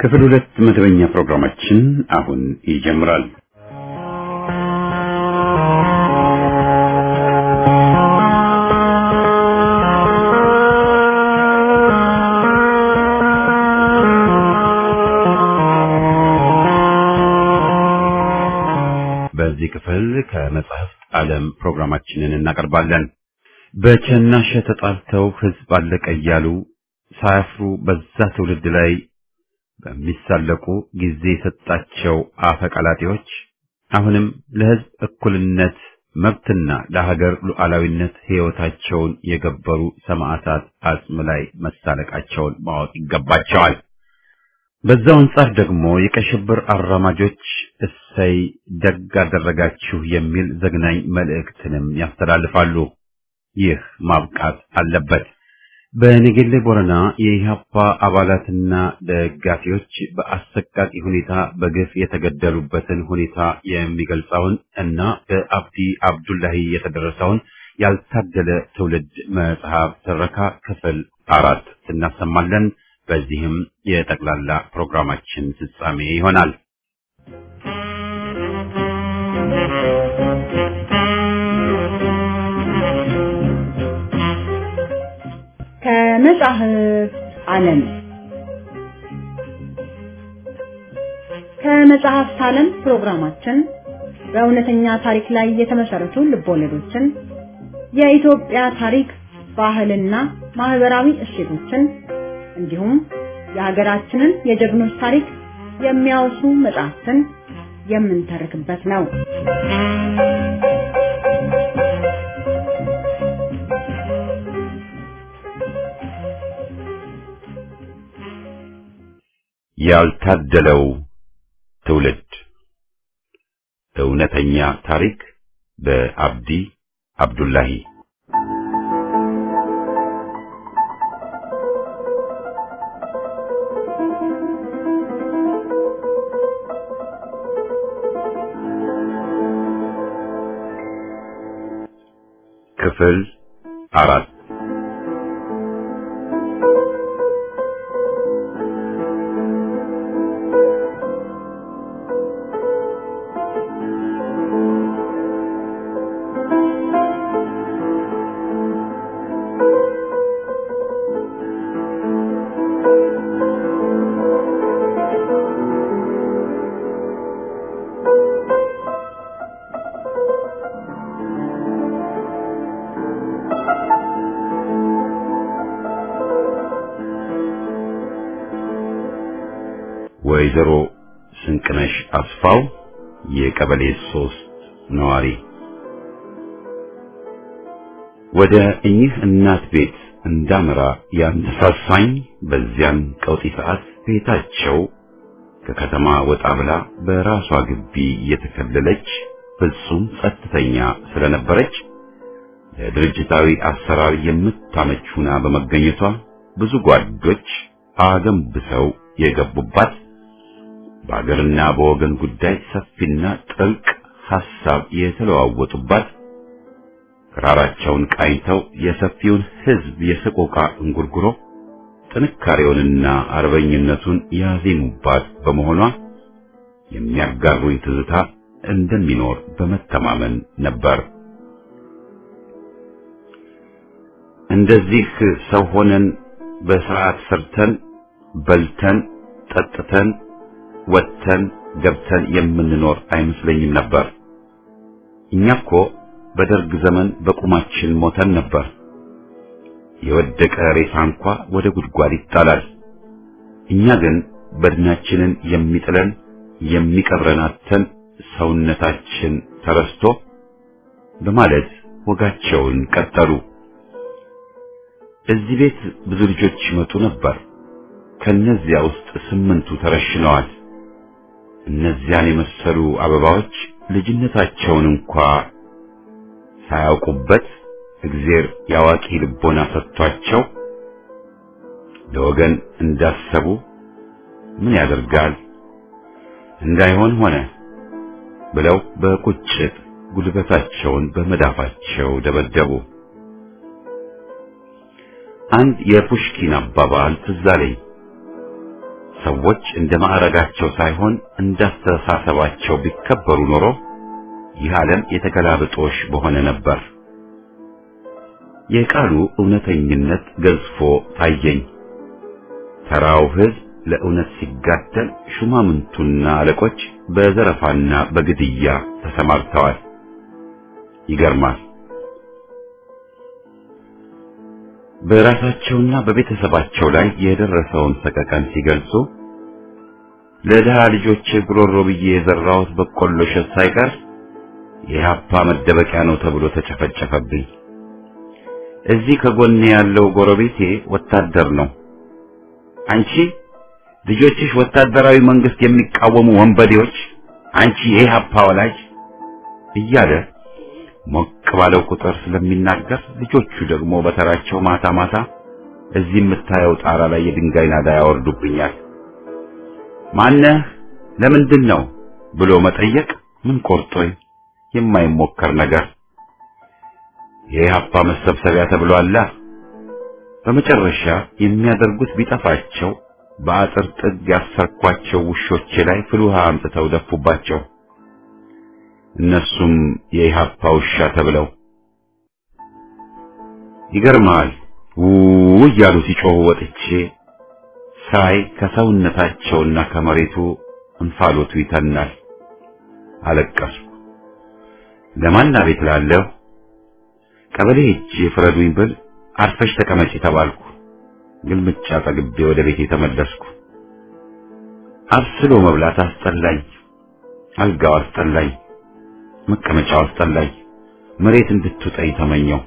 ክፍል ሁለት መደበኛ ፕሮግራማችን አሁን ይጀምራል። በዚህ ክፍል ከመጽሐፍት ዓለም ፕሮግራማችንን እናቀርባለን። በቸናሸ ተጣልተው ሕዝብ አለቀ እያሉ ሳያፍሩ በዛ ትውልድ ላይ በሚሳለቁ ጊዜ የሰጣቸው አፈቀላጤዎች አሁንም ለሕዝብ እኩልነት መብትና ለሀገር ሉዓላዊነት ሕይወታቸውን የገበሩ ሰማዕታት አጽም ላይ መሳለቃቸውን ማወቅ ይገባቸዋል። በዛው አንጻር ደግሞ የቀይ ሽብር አራማጆች እሰይ ደግ አደረጋችሁ የሚል ዘግናኝ መልእክትንም ያስተላልፋሉ። ይህ ማብቃት አለበት። በነገሌ ቦረና የኢህአፓ አባላትና ደጋፊዎች በአሰቃቂ ሁኔታ በግፍ የተገደሉበትን ሁኔታ የሚገልጸውን እና በአብዲ አብዱላሂ የተደረሰውን ያልታደለ ትውልድ መጽሐፍ ትረካ ክፍል አራት እናሰማለን። በዚህም የጠቅላላ ፕሮግራማችን ፍጻሜ ይሆናል። ከመጽሐፍ ዓለም ከመጽሐፍት ዓለም ፕሮግራማችን በእውነተኛ ታሪክ ላይ የተመሰረቱ ልቦለዶችን፣ የኢትዮጵያ ታሪክ፣ ባህልና ማህበራዊ እሴቶችን እንዲሁም የሀገራችንን የጀግኖች ታሪክ የሚያወሱ መጽሐፍትን የምንተርክበት ነው። ያልታደለው ትውልድ እውነተኛ ታሪክ በአብዲ አብዱላሂ ክፍል አራት ወይዘሮ ስንቅነሽ አስፋው የቀበሌ ሶስት ነዋሪ ወደ እኚህ እናት ቤት እንዳመራ ያነሳሳኝ በዚያን ቀውጢ ሰዓት ቤታቸው ከከተማ ወጣ ብላ በራሷ ግቢ የተከለለች ፍጹም ጸጥተኛ ስለነበረች ለድርጅታዊ አሰራር የምታመች ሁና በመገኘቷ ብዙ ጓዶች አገንብሰው የገቡባት በአገርና በወገን ጉዳይ ሰፊና ጥልቅ ሐሳብ የተለዋወጡባት ክራራቸውን ቃኝተው የሰፊውን ሕዝብ የሰቆቃ እንጉርጉሮ ጥንካሬውንና አርበኝነቱን ያዜሙባት በመሆኗ የሚያጋሩኝ ትዝታ እንደሚኖር በመተማመን ነበር። እንደዚህ ሰው ሆነን በስርዓት ሰርተን በልተን ጠጥተን ወጥተን ገብተን የምንኖር አይመስለኝም ነበር። እኛ እኮ በደርግ ዘመን በቁማችን ሞተን ነበር። የወደቀ ሬሳ እንኳ ወደ ጉድጓድ ይጣላል። እኛ ግን በድናችንን የሚጥለን የሚቀብረን አጥተን ሰውነታችን ተረስቶ በማለት ወጋቸውን ቀጠሉ። እዚህ ቤት ብዙ ልጆች ይመጡ ነበር። ከነዚያ ውስጥ ስምንቱ ተረሽነዋል። እነዚያን የመሰሉ አበባዎች ልጅነታቸውን እንኳ ሳያውቁበት እግዜር ያዋቂ ልቦና ሰጥቷቸው ለወገን እንዳሰቡ ምን ያደርጋል እንዳይሆን ሆነ ብለው በቁጭት ጉልበታቸውን በመዳፋቸው ደበደቡ። አንድ የፑሽኪን አባባል ትዝ አለኝ። ሰዎች እንደ ማዕረጋቸው ሳይሆን እንዳስተሳሰባቸው ቢከበሩ ኖሮ ይህ ዓለም የተገላብጦሽ በሆነ ነበር። የቃሉ እውነተኝነት ገዝፎ ታየኝ። ተራው ሕዝብ ለእውነት ሲጋደል፣ ሹማምንቱና አለቆች በዘረፋና በግድያ ተሰማርተዋል። ይገርማል። በራሳቸውና በቤተሰባቸው ላይ የደረሰውን ሰቀቀን ሲገልጹ ለድሃ ልጆች ጉሮሮ ብዬ የዘራሁት በቆሎ እሸት ሳይቀር የሀፓ መደበቂያ ነው ተብሎ ተጨፈጨፈብኝ። እዚህ ከጎኔ ያለው ጎረቤቴ ወታደር ነው። አንቺ ልጆችሽ ወታደራዊ መንግስት የሚቃወሙ ወንበዴዎች፣ አንቺ የኢህአፓ ወላጅ እያለ ሞቅ ባለው ቁጥር ስለሚናገር ልጆቹ ደግሞ በተራቸው ማታ ማታ እዚህ የምታየው ጣራ ላይ የድንጋይ ናዳ ያወርዱብኛል። ማነህ? ለምንድን ነው ብሎ መጠየቅ ምን ቆርጦኝ የማይሞከር ነገር የኢህአፓ መሰብሰቢያ ተብሏላ። በመጨረሻ የሚያደርጉት ቢጠፋቸው በአጥር ጥግ ያሰርኳቸው ውሾቼ ላይ ፍል ውሃ አምጥተው ደፉባቸው። እነሱም የኢህአፓ ውሻ ተብለው ይገርማል። ውው እያሉ ሲጮሁ ወጥቼ ሳይ ከሰውነታቸውና ከመሬቱ እንፋሎቱ ይተናል። አለቀስኩ። ለማን አቤት ላለሁ ቀበሌ ሄጄ ፍረዱኝ ብል አርፈሽ ተቀመጪ ተባልኩ። ግልምጫ ጠግቤ ወደ ቤቴ ተመለስኩ። አብስሎ መብላት አስጠላኝ። አልጋው አስጠላኝ። መቀመጫው አስጠላኝ። መሬት እንድትውጠኝ ተመኘው።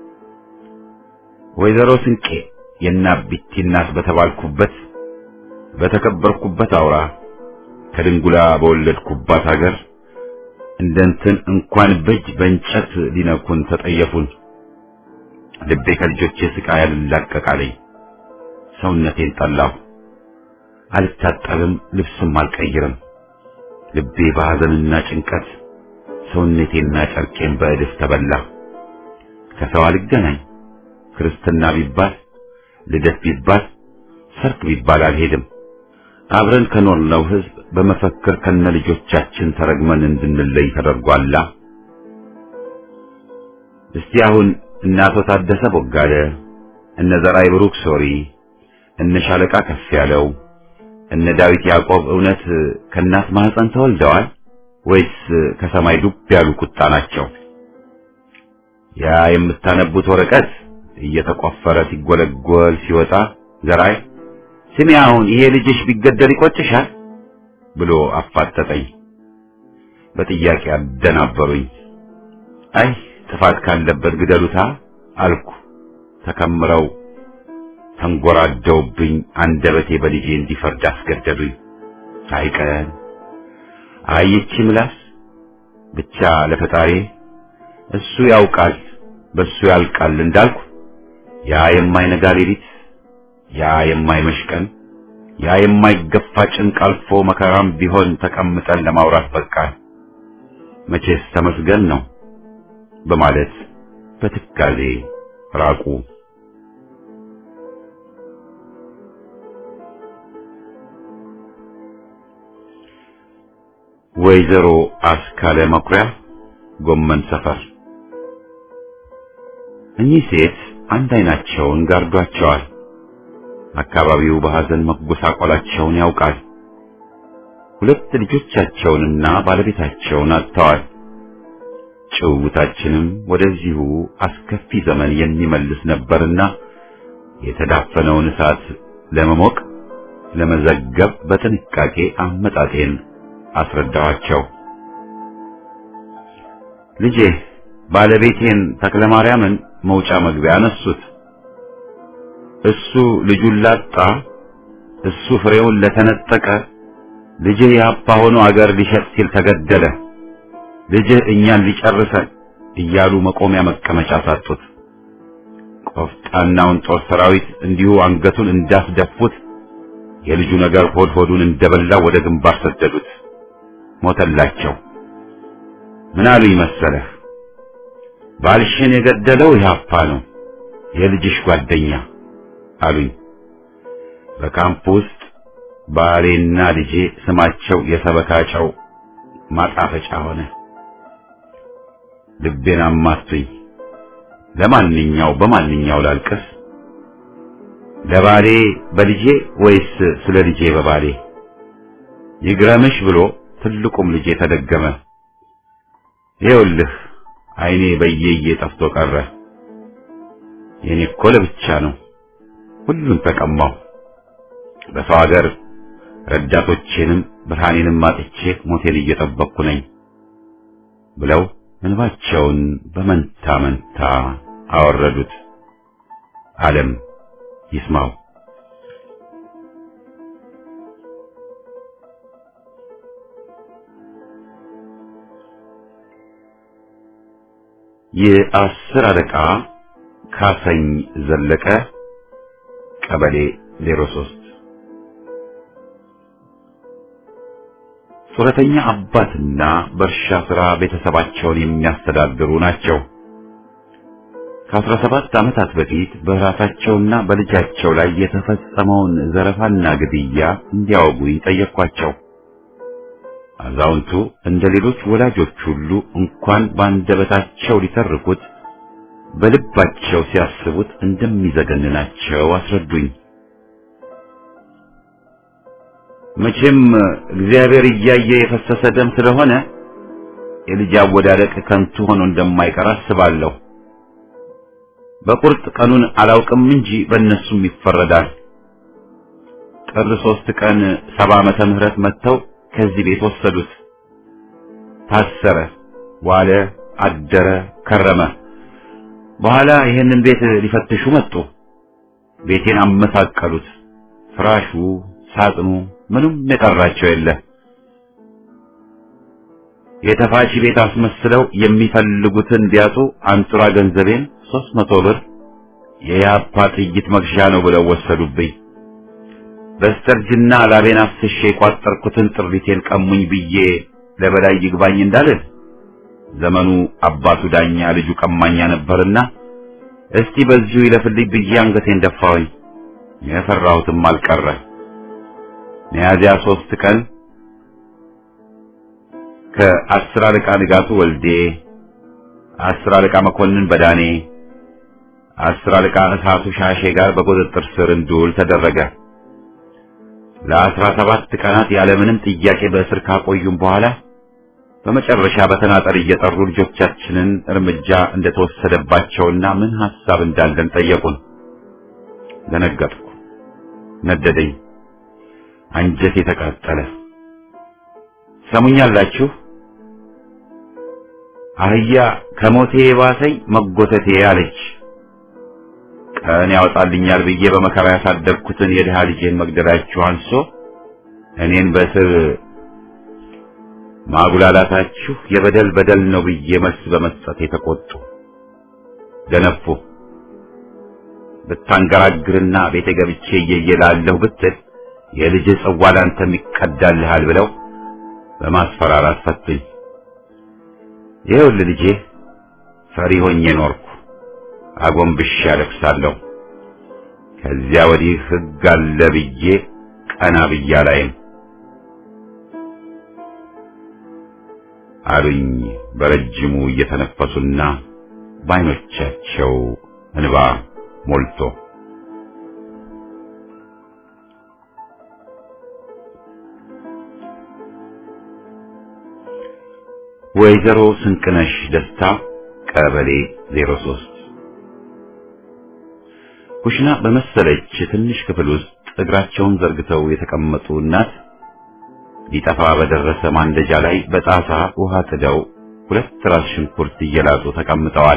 ወይዘሮ ስንቄ የአቢቲ እናት በተባልኩበት በተከበርኩበት አውራ ከድንጉላ በወለድኩባት ሀገር እንደ እንትን እንኳን በእጅ በእንጨት ሊነኩን ተጠየፉን። ልቤ ከልጆቼ ስቃይ ያልላቀቃለኝ። ሰውነቴን ጠላሁ። አልታጠብም፣ ልብስም አልቀይርም። ልቤ በሐዘንና ጭንቀት ሰውነቴና ጨርቄን በእድፍ ተበላ። ከሰው አልገናኝ። ክርስትና ቢባል ልደት ቢባል ሰርግ ቢባል አልሄድም። አብረን ከኖርነው ሕዝብ በመፈክር ከነ ልጆቻችን ተረግመን እንድንለይ ተደርጓላ። እስቲ አሁን እነ አቶ ታደሰ ቦጋለ፣ እነ ዘራይ ብሩክ ሶሪ፣ እነ ሻለቃ ከፍ ያለው፣ እነ ዳዊት ያዕቆብ እውነት ከእናት ማህፀን ተወልደዋል ወይስ ከሰማይ ዱብ ያሉ ቁጣ ናቸው? ያ የምታነቡት ወረቀት እየተቆፈረ ሲጎለጎል ሲወጣ ዘራይ ስሚ አሁን ይሄ ልጅሽ ቢገደል ይቆጭሻል ብሎ አፋጠጠኝ። በጥያቄ አደናበሩኝ። አይ ጥፋት ካለበት ግደሉታ አልኩ። ተከምረው ተንጎራደውብኝ አንደበቴ በልጄ እንዲፈርድ አስገደዱኝ። አይቀን አይቺ ምላስ ብቻ ለፈጣሪ እሱ ያውቃል በሱ ያልቃል እንዳልኩ ያ የማይነጋ ሌሊት ያ የማይመሽ ቀን ያ የማይገፋ ጭንቅ አልፎ መከራም ቢሆን ተቀምጠን ለማውራት በቃን። መቼስ ተመስገን ነው በማለት በትካዜ ራቁ። ወይዘሮ አስካለ መኩሪያ ጎመን ሰፈር። እኚህ ሴት አንድ አይናቸውን ጋርዷቸዋል። አካባቢው በሐዘን መጎሳቆላቸውን ያውቃል። ሁለት ልጆቻቸውንና ባለቤታቸውን አጥተዋል። ጭውውታችንም ወደዚሁ አስከፊ ዘመን የሚመልስ ነበርና የተዳፈነውን እሳት ለመሞቅ ለመዘገብ በጥንቃቄ አመጣጤን አስረዳኋቸው። ልጄ ባለቤቴን ተክለማርያምን መውጫ መግቢያ አነሱት። እሱ ልጁን ላጣ፣ እሱ ፍሬውን ለተነጠቀ፣ ልጅህ የአባ ሆኖ አገር ሊሸጥ ሲል ተገደለ፣ ልጅህ እኛን ሊጨርሰን እያሉ መቆሚያ መቀመጫ ሳጡት። ቆፍጣናውን ጦር ሰራዊት እንዲሁ አንገቱን እንዳስደፉት የልጁ ነገር ሆድ ሆዱን እንደበላ ወደ ግንባር ሰደዱት። ሞተላቸው። ምን አሉኝ መሰለህ? ባልሽን የገደለው ኢህአፓ ነው የልጅሽ ጓደኛ አሉኝ። በካምፕ ውስጥ ባሌና ልጄ ስማቸው የሰበካጨው ማጣፈጫ ሆነ። ልቤን አማቱኝ። ለማንኛው በማንኛው ላልቅስ? ለባሌ በልጄ ወይስ ስለ ልጄ በባሌ? ይግረምሽ ብሎ ትልቁም ልጄ ተደገመ። ይኸውልህ ዓይኔ በየየ ጠፍቶ ቀረ። የኔ እኮ ለብቻ ነው። ሁሉን ተቀማው። በሰው ሀገር ረዳቶቼንም ብርሃኔንም አጥቼ ሞቴን እየጠበቅኩ ነኝ ብለው እንባቸውን በመንታ መንታ አወረዱት። ዓለም ይስማው። የአስር አለቃ ካሰኝ ዘለቀ ቀበሌ ዜሮ ሶስት ጡረተኛ አባትና በእርሻ ሥራ ቤተሰባቸውን የሚያስተዳድሩ ናቸው። ከአስራ ሰባት ዓመታት በፊት በራሳቸውና በልጃቸው ላይ የተፈጸመውን ዘረፋና ግድያ እንዲያወጉኝ ጠየቅኳቸው። አዛውንቱ እንደ ሌሎች ወላጆች ሁሉ እንኳን በአንደበታቸው ሊተርኩት በልባቸው ሲያስቡት እንደሚዘገንናቸው አስረዱኝ። መቼም እግዚአብሔር እያየ የፈሰሰ ደም ስለሆነ የልጅ አወዳደቅ ከንቱ ሆኖ እንደማይቀር አስባለሁ። በቁርጥ ቀኑን አላውቅም እንጂ በእነሱም ይፈረዳል። ጥር ሶስት ቀን ሰባ ዓመተ ምህረት መጥተው ከዚህ ቤት ወሰዱት። ታሰረ፣ ዋለ፣ አደረ፣ ከረመ። በኋላ ይህንን ቤት ሊፈትሹ መጡ። ቤቴን አመሳቀሉት። ፍራሹ፣ ሳጥኑ፣ ምንም የቀራቸው የለ። የተፋቺ ቤት አስመስለው የሚፈልጉትን ቢያጡ አንጡራ ገንዘቤን ሶስት መቶ ብር የያፓ ጥይት መግዣ ነው ብለው ወሰዱብኝ። በስተርጅና ላቤን አፍስሼ የቋጠርኩትን ጥሪቴን ቀሙኝ ብዬ ለበላይ ይግባኝ እንዳልል ዘመኑ አባቱ ዳኛ ልጁ ቀማኛ ነበርና እስቲ በዚሁ ይለፍልኝ ብዬ አንገቴን ደፋሁኝ። የፈራሁትም አልቀረ። ሚያዝያ ሶስት ቀን ከአስር አለቃ ንጋቱ ወልዴ፣ አስር አለቃ መኮንን በዳኔ፣ አስር አለቃ እሳቱ ሻሼ ጋር በቁጥጥር ስር እንድውል ተደረገ። ለአስራ ሰባት ቀናት ያለምንም ጥያቄ በእስር ካቆዩም በኋላ በመጨረሻ በተናጠር እየጠሩ ልጆቻችንን እርምጃ እንደተወሰደባቸውና ምን ሐሳብ እንዳለን ጠየቁን። ደነገጥኩ፣ ነደደኝ፣ አንጀቴ ተቃጠለ። ሰሙኛላችሁ? አህያ ከሞቴ የባሰኝ መጎተቴ አለች። ቀን ያወጣልኛል ብዬ በመከራ ያሳደግኩትን የድሃ ልጄን መግደላችሁ አንሶ እኔን በስር ማጉላላታችሁ የበደል በደል ነው ብዬ መልስ በመስጠት የተቆጡ ደነፉ። ብታንገራግርና ቤተ ገብቼ እየየላለሁ ብትል የልጅ ጽዋ ላንተም ይቀዳልሃል ብለው በማስፈራራት ፈቱኝ። ይኸውልህ ልጄ ፈሪ ሆኜ ኖርኩ። አጎንብሼ አለቅሳለሁ። ከዚያ ወዲህ ሕግ አለ ብዬ ቀና ብዬ አላይም አሉኝ በረጅሙ እየተነፈሱና በዓይኖቻቸው እንባ ሞልቶ። ወይዘሮ ስንቅነሽ ደስታ ቀበሌ 03 ኩሽና በመሰለች ትንሽ ክፍል ውስጥ እግራቸውን ዘርግተው የተቀመጡ እናት ሊጠፋ በደረሰ ማንደጃ ላይ በጣሳ ውሃ ጥደው ሁለት ራስ ሽንኩርት እየላጡ ተቀምጠዋል።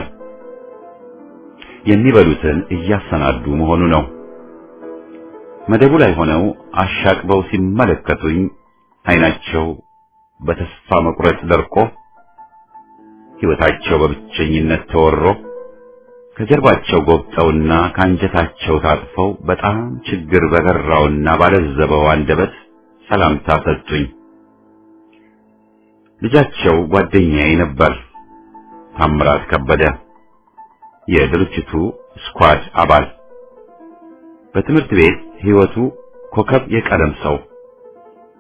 የሚበሉትን እያሰናዱ መሆኑ ነው። መደቡ ላይ ሆነው አሻቅበው ሲመለከቱኝ ዓይናቸው በተስፋ መቁረጥ ደርቆ ሕይወታቸው በብቸኝነት ተወሮ ከጀርባቸው ጎብጠውና ከአንጀታቸው ታጥፈው በጣም ችግር በገራውና ባለዘበው አንደበት ሰላምታ ሰጡኝ። ልጃቸው ጓደኛዬ ነበር፣ ታምራት ከበደ የድርጅቱ ስኳድ አባል። በትምህርት ቤት ሕይወቱ ኮከብ የቀለም ሰው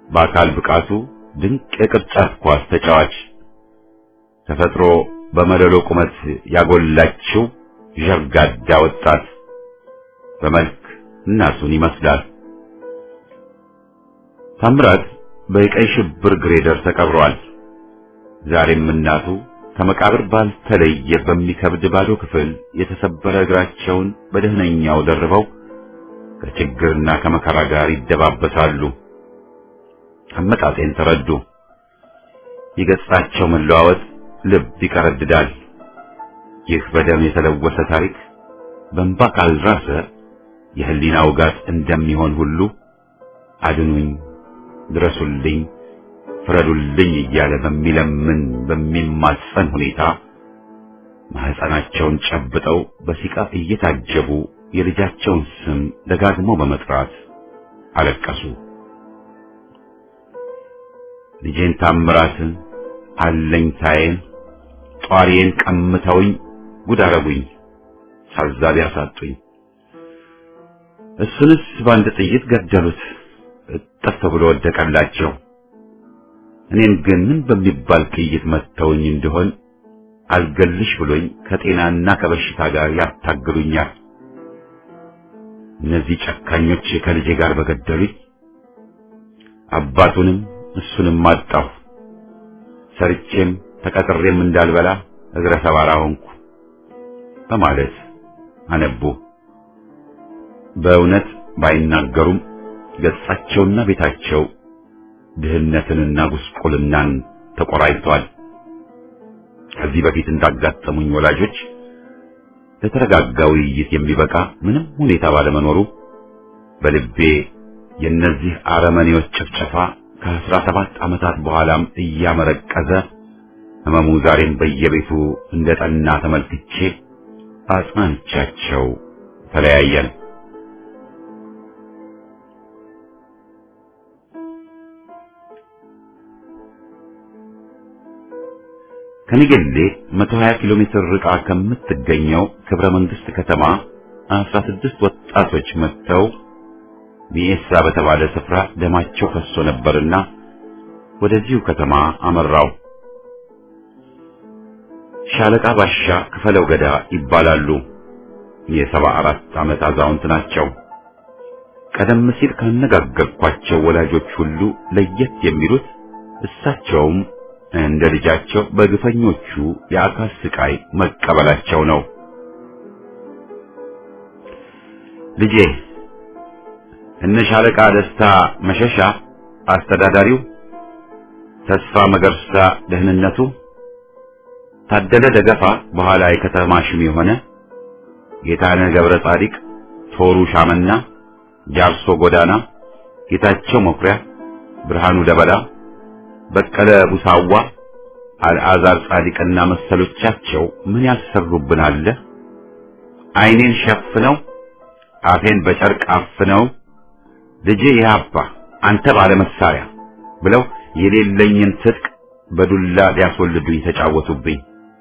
በአካል ብቃቱ ድንቅ የቅርጫት ኳስ ተጫዋች ተፈጥሮ በመለሎ ቁመት ያጎላችው ዠርጋዳ ወጣት በመልክ እናቱን ይመስላል። ታምራት በቀይ ሽብር ግሬደር ተቀብሯል። ዛሬም እናቱ ከመቃብር ባልተለየ በሚከብድ ባዶ ክፍል የተሰበረ እግራቸውን በደህነኛው ደርበው ከችግርና ከመከራ ጋር ይደባበሳሉ። አመጣጤን ተረዱ። የገጻቸው መለዋወጥ ልብ ይቀረድዳል። ይህ በደም የተለወሰ ታሪክ በእንባ ካልራሰ የህሊና ውጋት እንደሚሆን ሁሉ አድኑኝ፣ ድረሱልኝ፣ ፍረዱልኝ እያለ በሚለምን በሚማጸን ሁኔታ ማህፀናቸውን ጨብጠው በሲቃ እየታጀቡ የልጃቸውን ስም ደጋግመው በመጥራት አለቀሱ። ልጄን ታምራትን አለኝታዬን ጧሪዬን ቀምተውኝ ጉድ አረጉኝ፣ ታዛቢ አሳጡኝ። እሱንስ በአንድ ጥይት ገደሉት፣ እጥፍ ብሎ ወደቀላቸው። እኔን ግን ምን በሚባል ጥይት መተውኝ እንደሆን አልገልሽ ብሎኝ ከጤናና ከበሽታ ጋር ያታግሉኛል። እነዚህ ጨካኞች ከልጄ ጋር በገደሉኝ አባቱንም እሱንም አጣሁ። ሰርቼም ተቀጥሬም እንዳልበላ እግረ ሰባራ ሆንኩ በማለት አነቡ። በእውነት ባይናገሩም ገጻቸውና ቤታቸው ድህነትንና ጉስቁልናን ተቆራኝቷል። ከዚህ በፊት እንዳጋጠሙኝ ወላጆች ለተረጋጋ ውይይት የሚበቃ ምንም ሁኔታ ባለመኖሩ በልቤ የእነዚህ አረመኔዎች ጭፍጨፋ ከአስራ ሰባት ዓመታት በኋላም እያመረቀዘ ህመሙ ዛሬም በየቤቱ እንደ ጠና ተመልክቼ አጽናንቻቸው ተለያየን። ከኒገሌ 120 ኪሎ ሜትር ርቃ ከምትገኘው ክብረ መንግስት ከተማ 16 ወጣቶች መጥተው ሚኤሳ በተባለ ስፍራ ደማቸው ፈሶ ነበርና ወደዚሁ ከተማ አመራው። ሻለቃ ባሻ ክፈለው ገዳ ይባላሉ። የሰባ አራት ዓመት አዛውንት ናቸው። ቀደም ሲል ካነጋገርኳቸው ወላጆች ሁሉ ለየት የሚሉት እሳቸውም እንደ ልጃቸው በግፈኞቹ የአካል ስቃይ መቀበላቸው ነው። ልጄ እነ ሻለቃ ደስታ መሸሻ አስተዳዳሪው፣ ተስፋ መገርሳ ደህንነቱ፣ ታደለ ደገፋ በኋላ የከተማ ሹም የሆነ ጌታነህ ገብረ ጻዲቅ፣ ቶሩ ሻመና፣ ጃርሶ ጎዳና፣ ጌታቸው መኩሪያ፣ ብርሃኑ ደበላ፣ በቀለ ቡሳዋ፣ አልዓዛር ጻዲቅና መሰሎቻቸው ምን ያሰሩብን አለ። ዓይኔን ሸፍነው አፌን በጨርቅ አፍነው ልጄ ይሃባ አንተ ባለ መሳሪያ ብለው የሌለኝን ትጥቅ በዱላ ሊያስወልዱኝ ተጫወቱብኝ።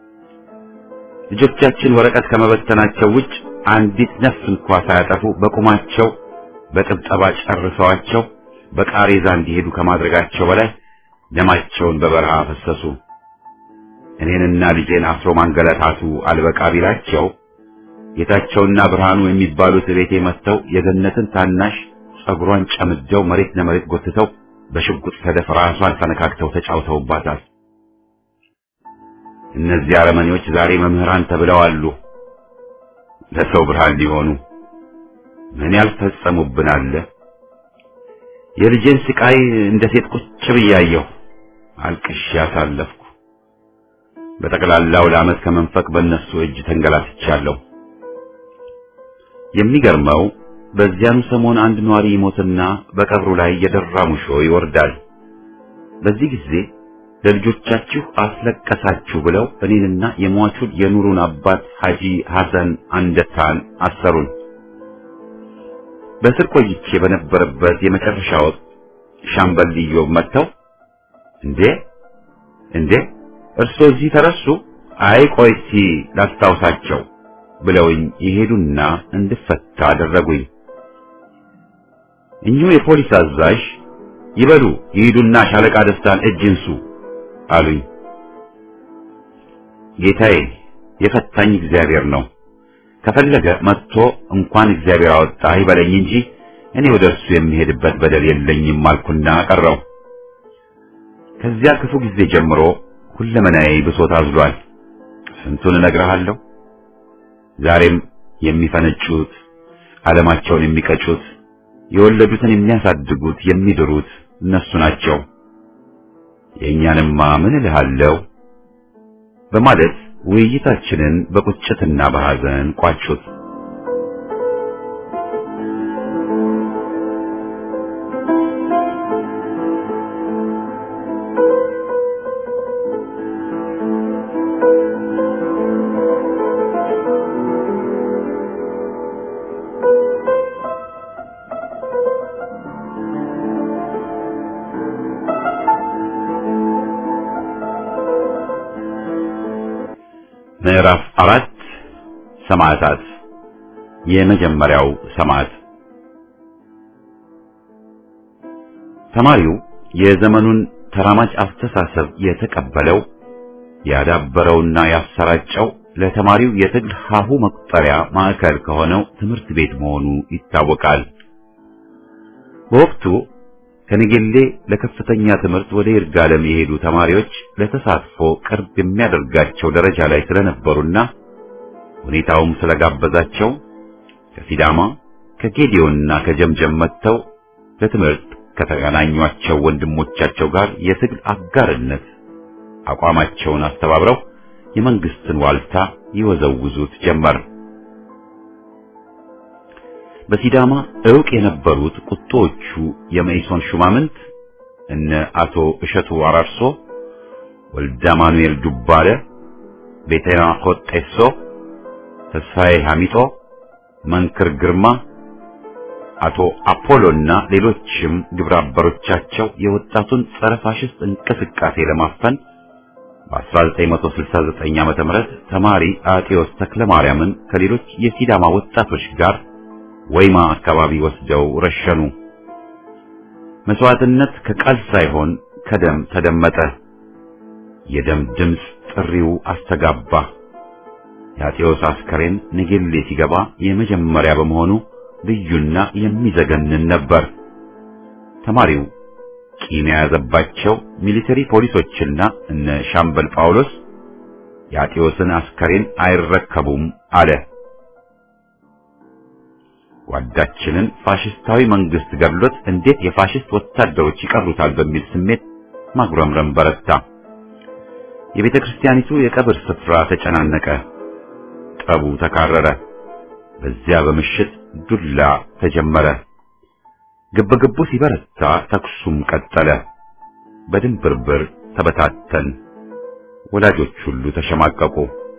ልጆቻችን ወረቀት ከመበተናቸው ውጭ አንዲት ነፍስ እንኳ ሳያጠፉ በቁማቸው በጥብጠባ ጨርሰዋቸው በቃሬዛ እንዲሄዱ ከማድረጋቸው በላይ ደማቸውን በበረሃ አፈሰሱ። እኔንና ልጄን አስሮ ማንገላታቱ አልበቃ ቢላቸው ጌታቸውና ብርሃኑ የሚባሉት ቤቴ መጥተው የገነትን ታናሽ ጸጉሯን ጨምደው መሬት ለመሬት ጎትተው በሽጉጥ ሰደፍ ራሷን ፈነካክተው ተጫውተውባታል። እነዚህ አረመኔዎች ዛሬ መምህራን ተብለው አሉ። ለሰው ብርሃን ሊሆኑ ምን ያልፈጸሙብን አለ። የልጄን ስቃይ እንደ ሴት ቁጭ ብያየሁ አልቅሼ አሳለፍኩ። በጠቅላላው ለዓመት ከመንፈቅ በእነሱ እጅ ተንገላትቻለሁ። የሚገርመው በዚያኑ ሰሞን አንድ ኗሪ ይሞትና በቀብሩ ላይ የደራ ሙሾ ይወርዳል። በዚህ ጊዜ ለልጆቻችሁ አስለቀሳችሁ ብለው እኔንና የሟቹን የኑሩን አባት ሐጂ ሐሰን አንደታን አሰሩን። በእስር ቆይቼ በነበረበት የመጨረሻ ወቅት ሻምበል ኢዮብ መጥተው እንዴ እንዴ እርሶ እዚህ ተረሱ? አይ ቆይ እስቲ ላስታውሳቸው ብለውኝ የሄዱና እንድፈታ አደረጉኝ። እኚሁ የፖሊስ አዛዥ ይበሉ ይሂዱና ሻለቃ ደስታን እጅ እንሱ አሉኝ። ጌታዬ የፈታኝ እግዚአብሔር ነው። ከፈለገ መጥቶ እንኳን እግዚአብሔር አወጣ ይበለኝ እንጂ እኔ ወደ እርሱ የሚሄድበት በደል የለኝም አልኩና ቀረው። ከዚያ ክፉ ጊዜ ጀምሮ ሁለመናዬ ብሶት አዝሏል። ስንቱን እነግርሃለሁ። ዛሬም የሚፈነጩት ዓለማቸውን የሚቀጩት የወለዱትን የሚያሳድጉት የሚድሩት እነሱ ናቸው። የእኛንማ ምን እልሃለሁ በማለት ውይይታችንን በቁጭትና በሐዘን ቋጩት። ምዕራፍ አራት ሰማዕታት። የመጀመሪያው ሰማዕት ተማሪው የዘመኑን ተራማጅ አስተሳሰብ የተቀበለው ያዳበረውና ያሰራጨው ለተማሪው የትግል ሀሁ መቁጠሪያ ማዕከል ከሆነው ትምህርት ቤት መሆኑ ይታወቃል። በወቅቱ ከነገሌ ለከፍተኛ ትምህርት ወደ ይርጋለም የሄዱ ተማሪዎች ለተሳትፎ ቅርብ የሚያደርጋቸው ደረጃ ላይ ስለነበሩና ሁኔታውም ስለጋበዛቸው ከሲዳማ ከጌዲዮንና ከጀምጀም መጥተው ለትምህርት ከተገናኟቸው ወንድሞቻቸው ጋር የትግል አጋርነት አቋማቸውን አስተባብረው የመንግስትን ዋልታ ይወዘውዙት ጀመር። በሲዳማ ዕውቅ የነበሩት ቁጦዎቹ የመኢሶን ሹማምንት እነ አቶ እሸቱ አራርሶ፣ ወልደ ማኑኤል ዱባለ፣ ቤተና ሆጤሶ፣ ተስፋዬ ሐሚጦ፣ መንክር ግርማ፣ አቶ አፖሎና ሌሎችም ግብረ አበሮቻቸው የወጣቱን ጸረ ፋሽስት እንቅስቃሴ ለማፈን በ1969 ዓመተ ምህረት ተማሪ አጤዎስ ተክለ ማርያምን ከሌሎች የሲዳማ ወጣቶች ጋር ወይማ አካባቢ ወስደው ረሸኑ። መስዋዕትነት ከቃል ሳይሆን ከደም ተደመጠ። የደም ድምፅ ጥሪው አስተጋባ። የአጤዎስ አስከሬን ንጌሌ ሲገባ የመጀመሪያ በመሆኑ ልዩና የሚዘገንን ነበር። ተማሪው ቂም የያዘባቸው ሚሊተሪ ፖሊሶችና እነ ሻምበል ጳውሎስ የአጤዎስን አስከሬን አይረከቡም አለ። ጓዳችንን ፋሽስታዊ መንግስት ገድሎት እንዴት የፋሽስት ወታደሮች ይቀሩታል በሚል ስሜት ማጉረምረም በረታ። የቤተ ክርስቲያኒቱ የቀብር ስፍራ ተጨናነቀ። ጠቡ ተካረረ። በዚያ በምሽት ዱላ ተጀመረ። ግብግቡ ሲበረታ ተኩሱም ቀጠለ። በድንብርብር ተበታተን። ወላጆች ሁሉ ተሸማቀቁ።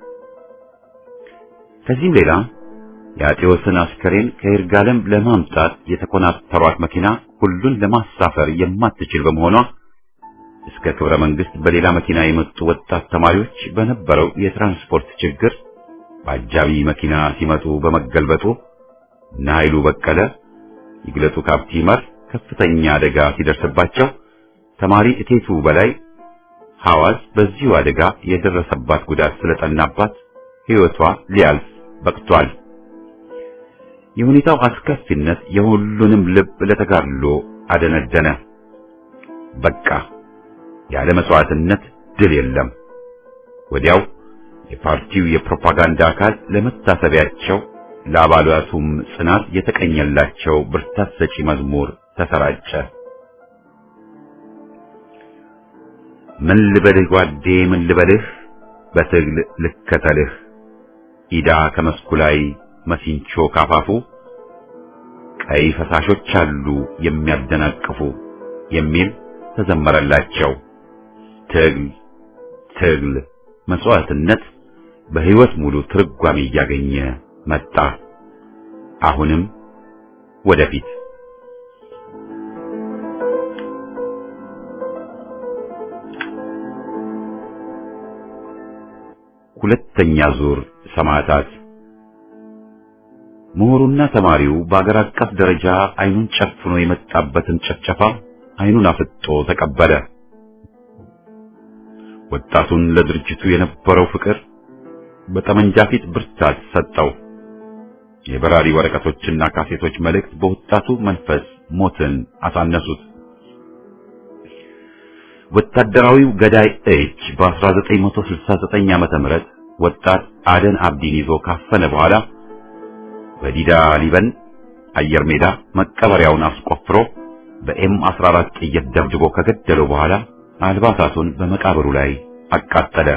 ከዚህም ሌላ የአጤዎስን አስከሬን ከይርጋለም ለማምጣት የተኮናተሯት መኪና ሁሉን ለማሳፈር የማትችል በመሆኗ እስከ ክብረ መንግስት በሌላ መኪና የመጡ ወጣት ተማሪዎች በነበረው የትራንስፖርት ችግር በአጃቢ መኪና ሲመጡ በመገልበጡ እነ ኃይሉ በቀለ፣ ይግለጡ ካፕቲመር ከፍተኛ አደጋ ሲደርስባቸው ተማሪ እቴቱ በላይ ሐዋዝ በዚሁ አደጋ የደረሰባት ጉዳት ስለጠናባት ሕይወቷ ሊያልፍ በቅቷል። የሁኔታው አስከፊነት የሁሉንም ልብ ለተጋድሎ አደነደነ። በቃ ያለ መስዋዕትነት ድል የለም። ወዲያው የፓርቲው የፕሮፓጋንዳ አካል ለመታሰቢያቸው ለአባላቱም ጽናት የተቀኘላቸው ብርታት ሰጪ መዝሙር ተሰራጨ። ምን ልበልህ ጓዴ ምን ልበልህ በትግል ልከተልህ ኢዳ ከመስኩ ላይ መሲንቾ ካፋፉ ቀይ ፈሳሾች አሉ የሚያደናቅፉ የሚል ተዘመረላቸው። ትግል ትግል መስዋዕትነት በሕይወት ሙሉ ትርጓሜ እያገኘ መጣ። አሁንም ወደፊት ሁለተኛ ዙር ሰማዕታት ምሁሩና ተማሪው በአገር አቀፍ ደረጃ አይኑን ጨፍኖ የመጣበትን ጨፍጨፋ አይኑን አፍጦ ተቀበለ። ወጣቱን ለድርጅቱ የነበረው ፍቅር በጠመንጃ ፊት ብርታት ሰጠው። የበራሪ ወረቀቶችና ካሴቶች መልእክት በወጣቱ መንፈስ ሞትን አሳነሱት። ወታደራዊው ገዳይ እጅ በ1969 ዓመተ ምህረት ወጣት አደን አብዲን ይዞ ካፈነ በኋላ በዲዳ ሊበን አየር ሜዳ መቀበሪያውን አስቆፍሮ በኤም 14 ጥይት ደብድቦ ከገደለው በኋላ አልባሳቱን በመቃብሩ ላይ አቃጠለ።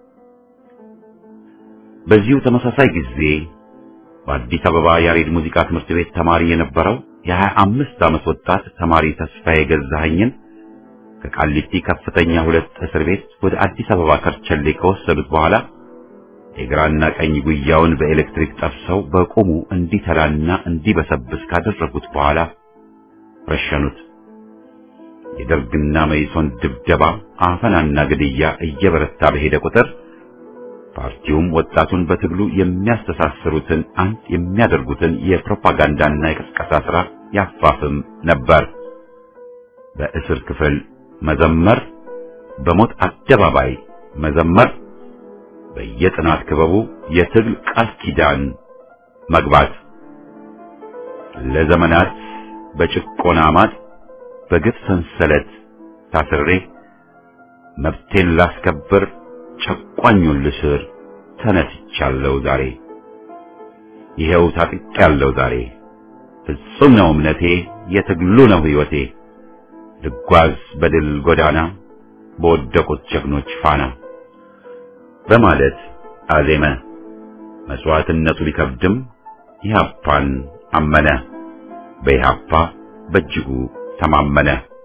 በዚሁ ተመሳሳይ ጊዜ በአዲስ አበባ ያሬድ ሙዚቃ ትምህርት ቤት ተማሪ የነበረው የሀያ አምስት ዓመት ወጣት ተማሪ ተስፋዬ ገዛኸኝን ከቃሊቲ ከፍተኛ ሁለት እስር ቤት ወደ አዲስ አበባ ከርቸሌ ከወሰዱት በኋላ የግራና ቀኝ ጉያውን በኤሌክትሪክ ጠብሰው በቁሙ እንዲተላና እንዲበሰብስ ካደረጉት በኋላ ረሸኑት። የደርግና መይሶን ድብደባ፣ አፈናና ግድያ እየበረታ በሄደ ቁጥር ፓርቲውም ወጣቱን በትግሉ የሚያስተሳስሩትን አንድ የሚያደርጉትን የፕሮፓጋንዳና የቅስቀሳ ሥራ ያፋፍም ነበር። በእስር ክፍል መዘመር፣ በሞት አደባባይ መዘመር፣ በየጥናት ክበቡ የትግል ቃል ኪዳን መግባት፣ ለዘመናት በጭቆና ማጥ በግፍ ሰንሰለት ታስሬ መብቴን ላስከብር ጨቋኙን ልስር ተነስቻለሁ ዛሬ ይሄው ታጥቄያለሁ ዛሬ ፍጹም ነው እምነቴ የትግሉ ነው ሕይወቴ ልጓዝ በድል ጎዳና በወደቁት ጀግኖች ፋና በማለት አዜመ። መስዋዕትነቱ ቢከብድም ኢህአፓን አመነ። በኢህአፓ በእጅጉ ተማመነ።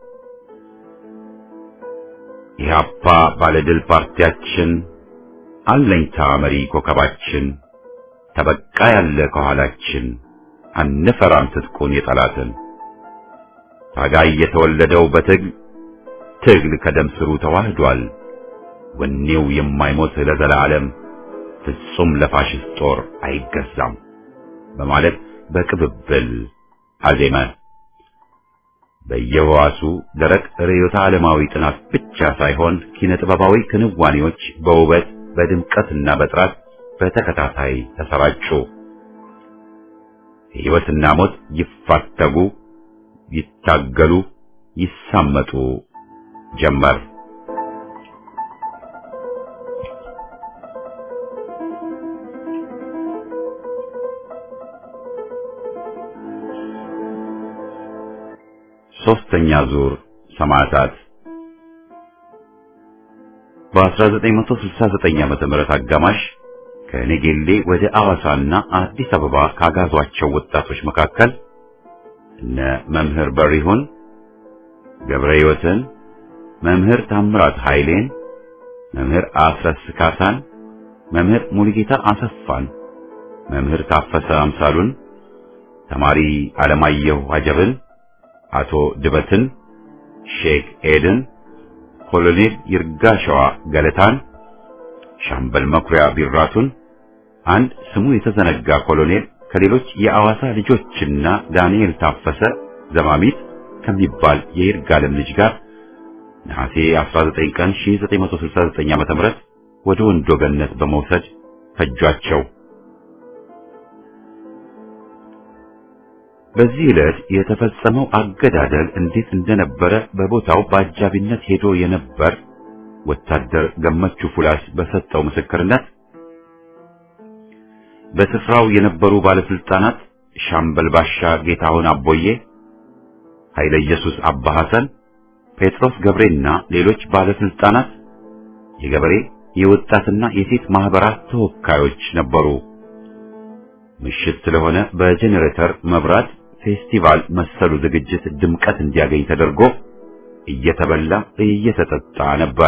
ኢህአፓ ባለድል ፓርቲያችን አለኝታ መሪ ኮከባችን ተበቃ ያለ ከኋላችን አንፈራም ትጥቁን የጠላትን ታጋይ የተወለደው በትግል ትግል ከደም ስሩ ተዋህዷል። ወኔው የማይሞት ለዘላለም ፍጹም ለፋሽስት ጦር አይገዛም በማለት በቅብብል አዜመ። በየህዋሱ ደረቅ ርዕዮተ ዓለማዊ ጥናት ብቻ ሳይሆን ኪነ ጥበባዊ ክንዋኔዎች በውበት በድምቀትና በጥራት በተከታታይ ተሰራጩ። ሕይወትና ሞት ይፋተጉ፣ ይታገሉ፣ ይሳመጡ ጀመር። ሶስተኛ ዙር ሰማዕታት በ1969 ዓመተ ምህረት አጋማሽ ከኔጌሌ ወደ አዋሳና አዲስ አበባ ካጋዟቸው ወጣቶች መካከል እነ መምህር በሪሁን ገብረ ሕይወትን፣ መምህር ታምራት ኃይሌን፣ መምህር አስረስ ካሳን፣ መምህር ሙሉጌታ አሰፋን፣ መምህር ታፈሰ አምሳሉን፣ ተማሪ አለማየሁ አጀብን አቶ ድበትን፣ ሼክ ኤድን፣ ኮሎኔል ይርጋሸዋ ገለታን፣ ሻምበል መኩሪያ ቢራቱን፣ አንድ ስሙ የተዘነጋ ኮሎኔል ከሌሎች የአዋሳ ልጆችና ዳንኤል ታፈሰ ዘማሚት ከሚባል የይርጋለም ልጅ ጋር ነሐሴ 19 ቀን 1969 ዓ.ም ወደ ወንዶ ገነት በመውሰድ ፈጇቸው። በዚህ ዕለት የተፈጸመው አገዳደል እንዴት እንደነበረ በቦታው በአጃቢነት ሄዶ የነበር ወታደር ገመቹ ፉላስ በሰጠው ምስክርነት በስፍራው የነበሩ ባለስልጣናት ሻምበል ባሻ ጌታሁን አቦዬ፣ ኃይለ ኢየሱስ አባ ሐሰን፣ ጴጥሮስ ገብሬና ሌሎች ባለስልጣናት፣ የገበሬ የወጣትና የሴት ማህበራት ተወካዮች ነበሩ። ምሽት ስለሆነ በጄኔሬተር መብራት ፌስቲቫል መሰሉ ዝግጅት ድምቀት እንዲያገኝ ተደርጎ እየተበላ እየተጠጣ ነበር።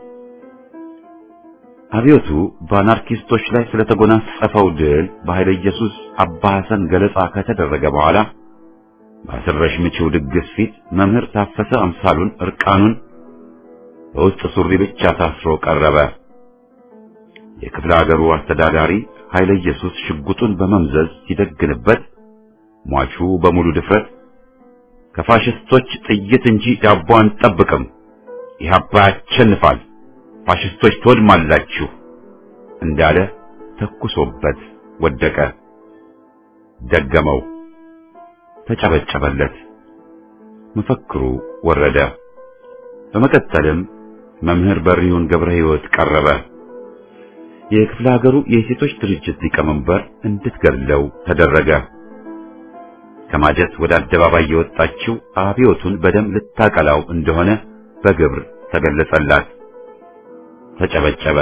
አብዮቱ በአናርኪስቶች ላይ ስለተጎናጸፈው ድል በኃይለ ኢየሱስ አባ ሐሰን ገለጻ ከተደረገ በኋላ በአስረሽ ምቺው ድግስ ፊት መምህር ታፈሰ አምሳሉን እርቃኑን በውስጥ ሱሪ ብቻ ታስሮ ቀረበ። የክፍለ ሀገሩ አስተዳዳሪ ኃይለ ኢየሱስ ሽጉጡን በመምዘዝ ሲደግንበት ሟቹ በሙሉ ድፍረት ከፋሽስቶች ጥይት እንጂ ዳቦ አንጠብቅም። ኢህአፓ ያሸንፋል፣ ፋሽስቶች ትወድማላችሁ እንዳለ ተኩሶበት ወደቀ። ደገመው፣ ተጨበጨበለት። መፈክሩ ወረደ። በመቀጠልም መምህር በሪሁን ገብረ ሕይወት ቀረበ። የክፍለ ሀገሩ የሴቶች ድርጅት ሊቀመንበር እንድትገድለው ተደረገ። ከማጀት ወደ አደባባይ የወጣችው አብዮቱን በደም ልታቀላው እንደሆነ በግብር ተገለጸላት። ተጨበጨበ።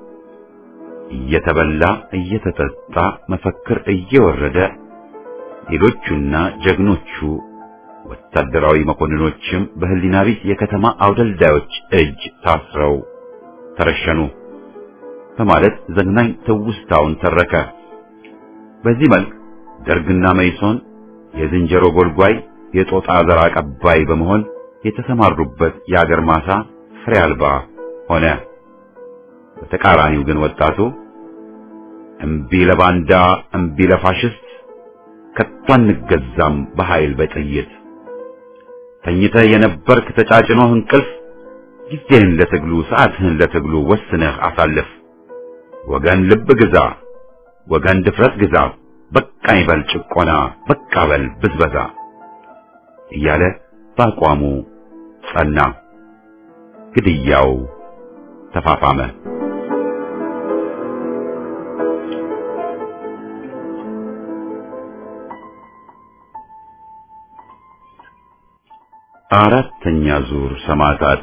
እየተበላ እየተጠጣ መፈክር እየወረደ ሌሎቹና ጀግኖቹ ወታደራዊ መኮንኖችም በህሊና ቢስ የከተማ አውደልዳዮች እጅ ታስረው ተረሸኑ በማለት ዘግናኝ ትውስታውን ተረከ። በዚህ መልክ ደርግና መይሶን የዝንጀሮ ጎልጓይ የጦጣ ዘር አቀባይ በመሆን የተሰማሩበት የአገር ማሳ ፍሬ አልባ ሆነ። በተቃራኒው ግን ወጣቱ እምቢ ለባንዳ እምቢ ለፋሽስት ከቶ አንገዛም በኃይል በጥይት ተኝተህ የነበርክ ተጫጭኖህ እንቅልፍ ጊዜህን ለትግሉ ሰዓትህን ለትግሉ ወስነህ አሳልፍ። ወገን ልብ ግዛ፣ ወገን ድፍረት ግዛ፣ በቃ ይበል ጭቆና፣ በቃ በል ብዝበዛ እያለ በአቋሙ ጸና። ግድያው ተፋፋመ። አራተኛ ዙር ሰማዕታት።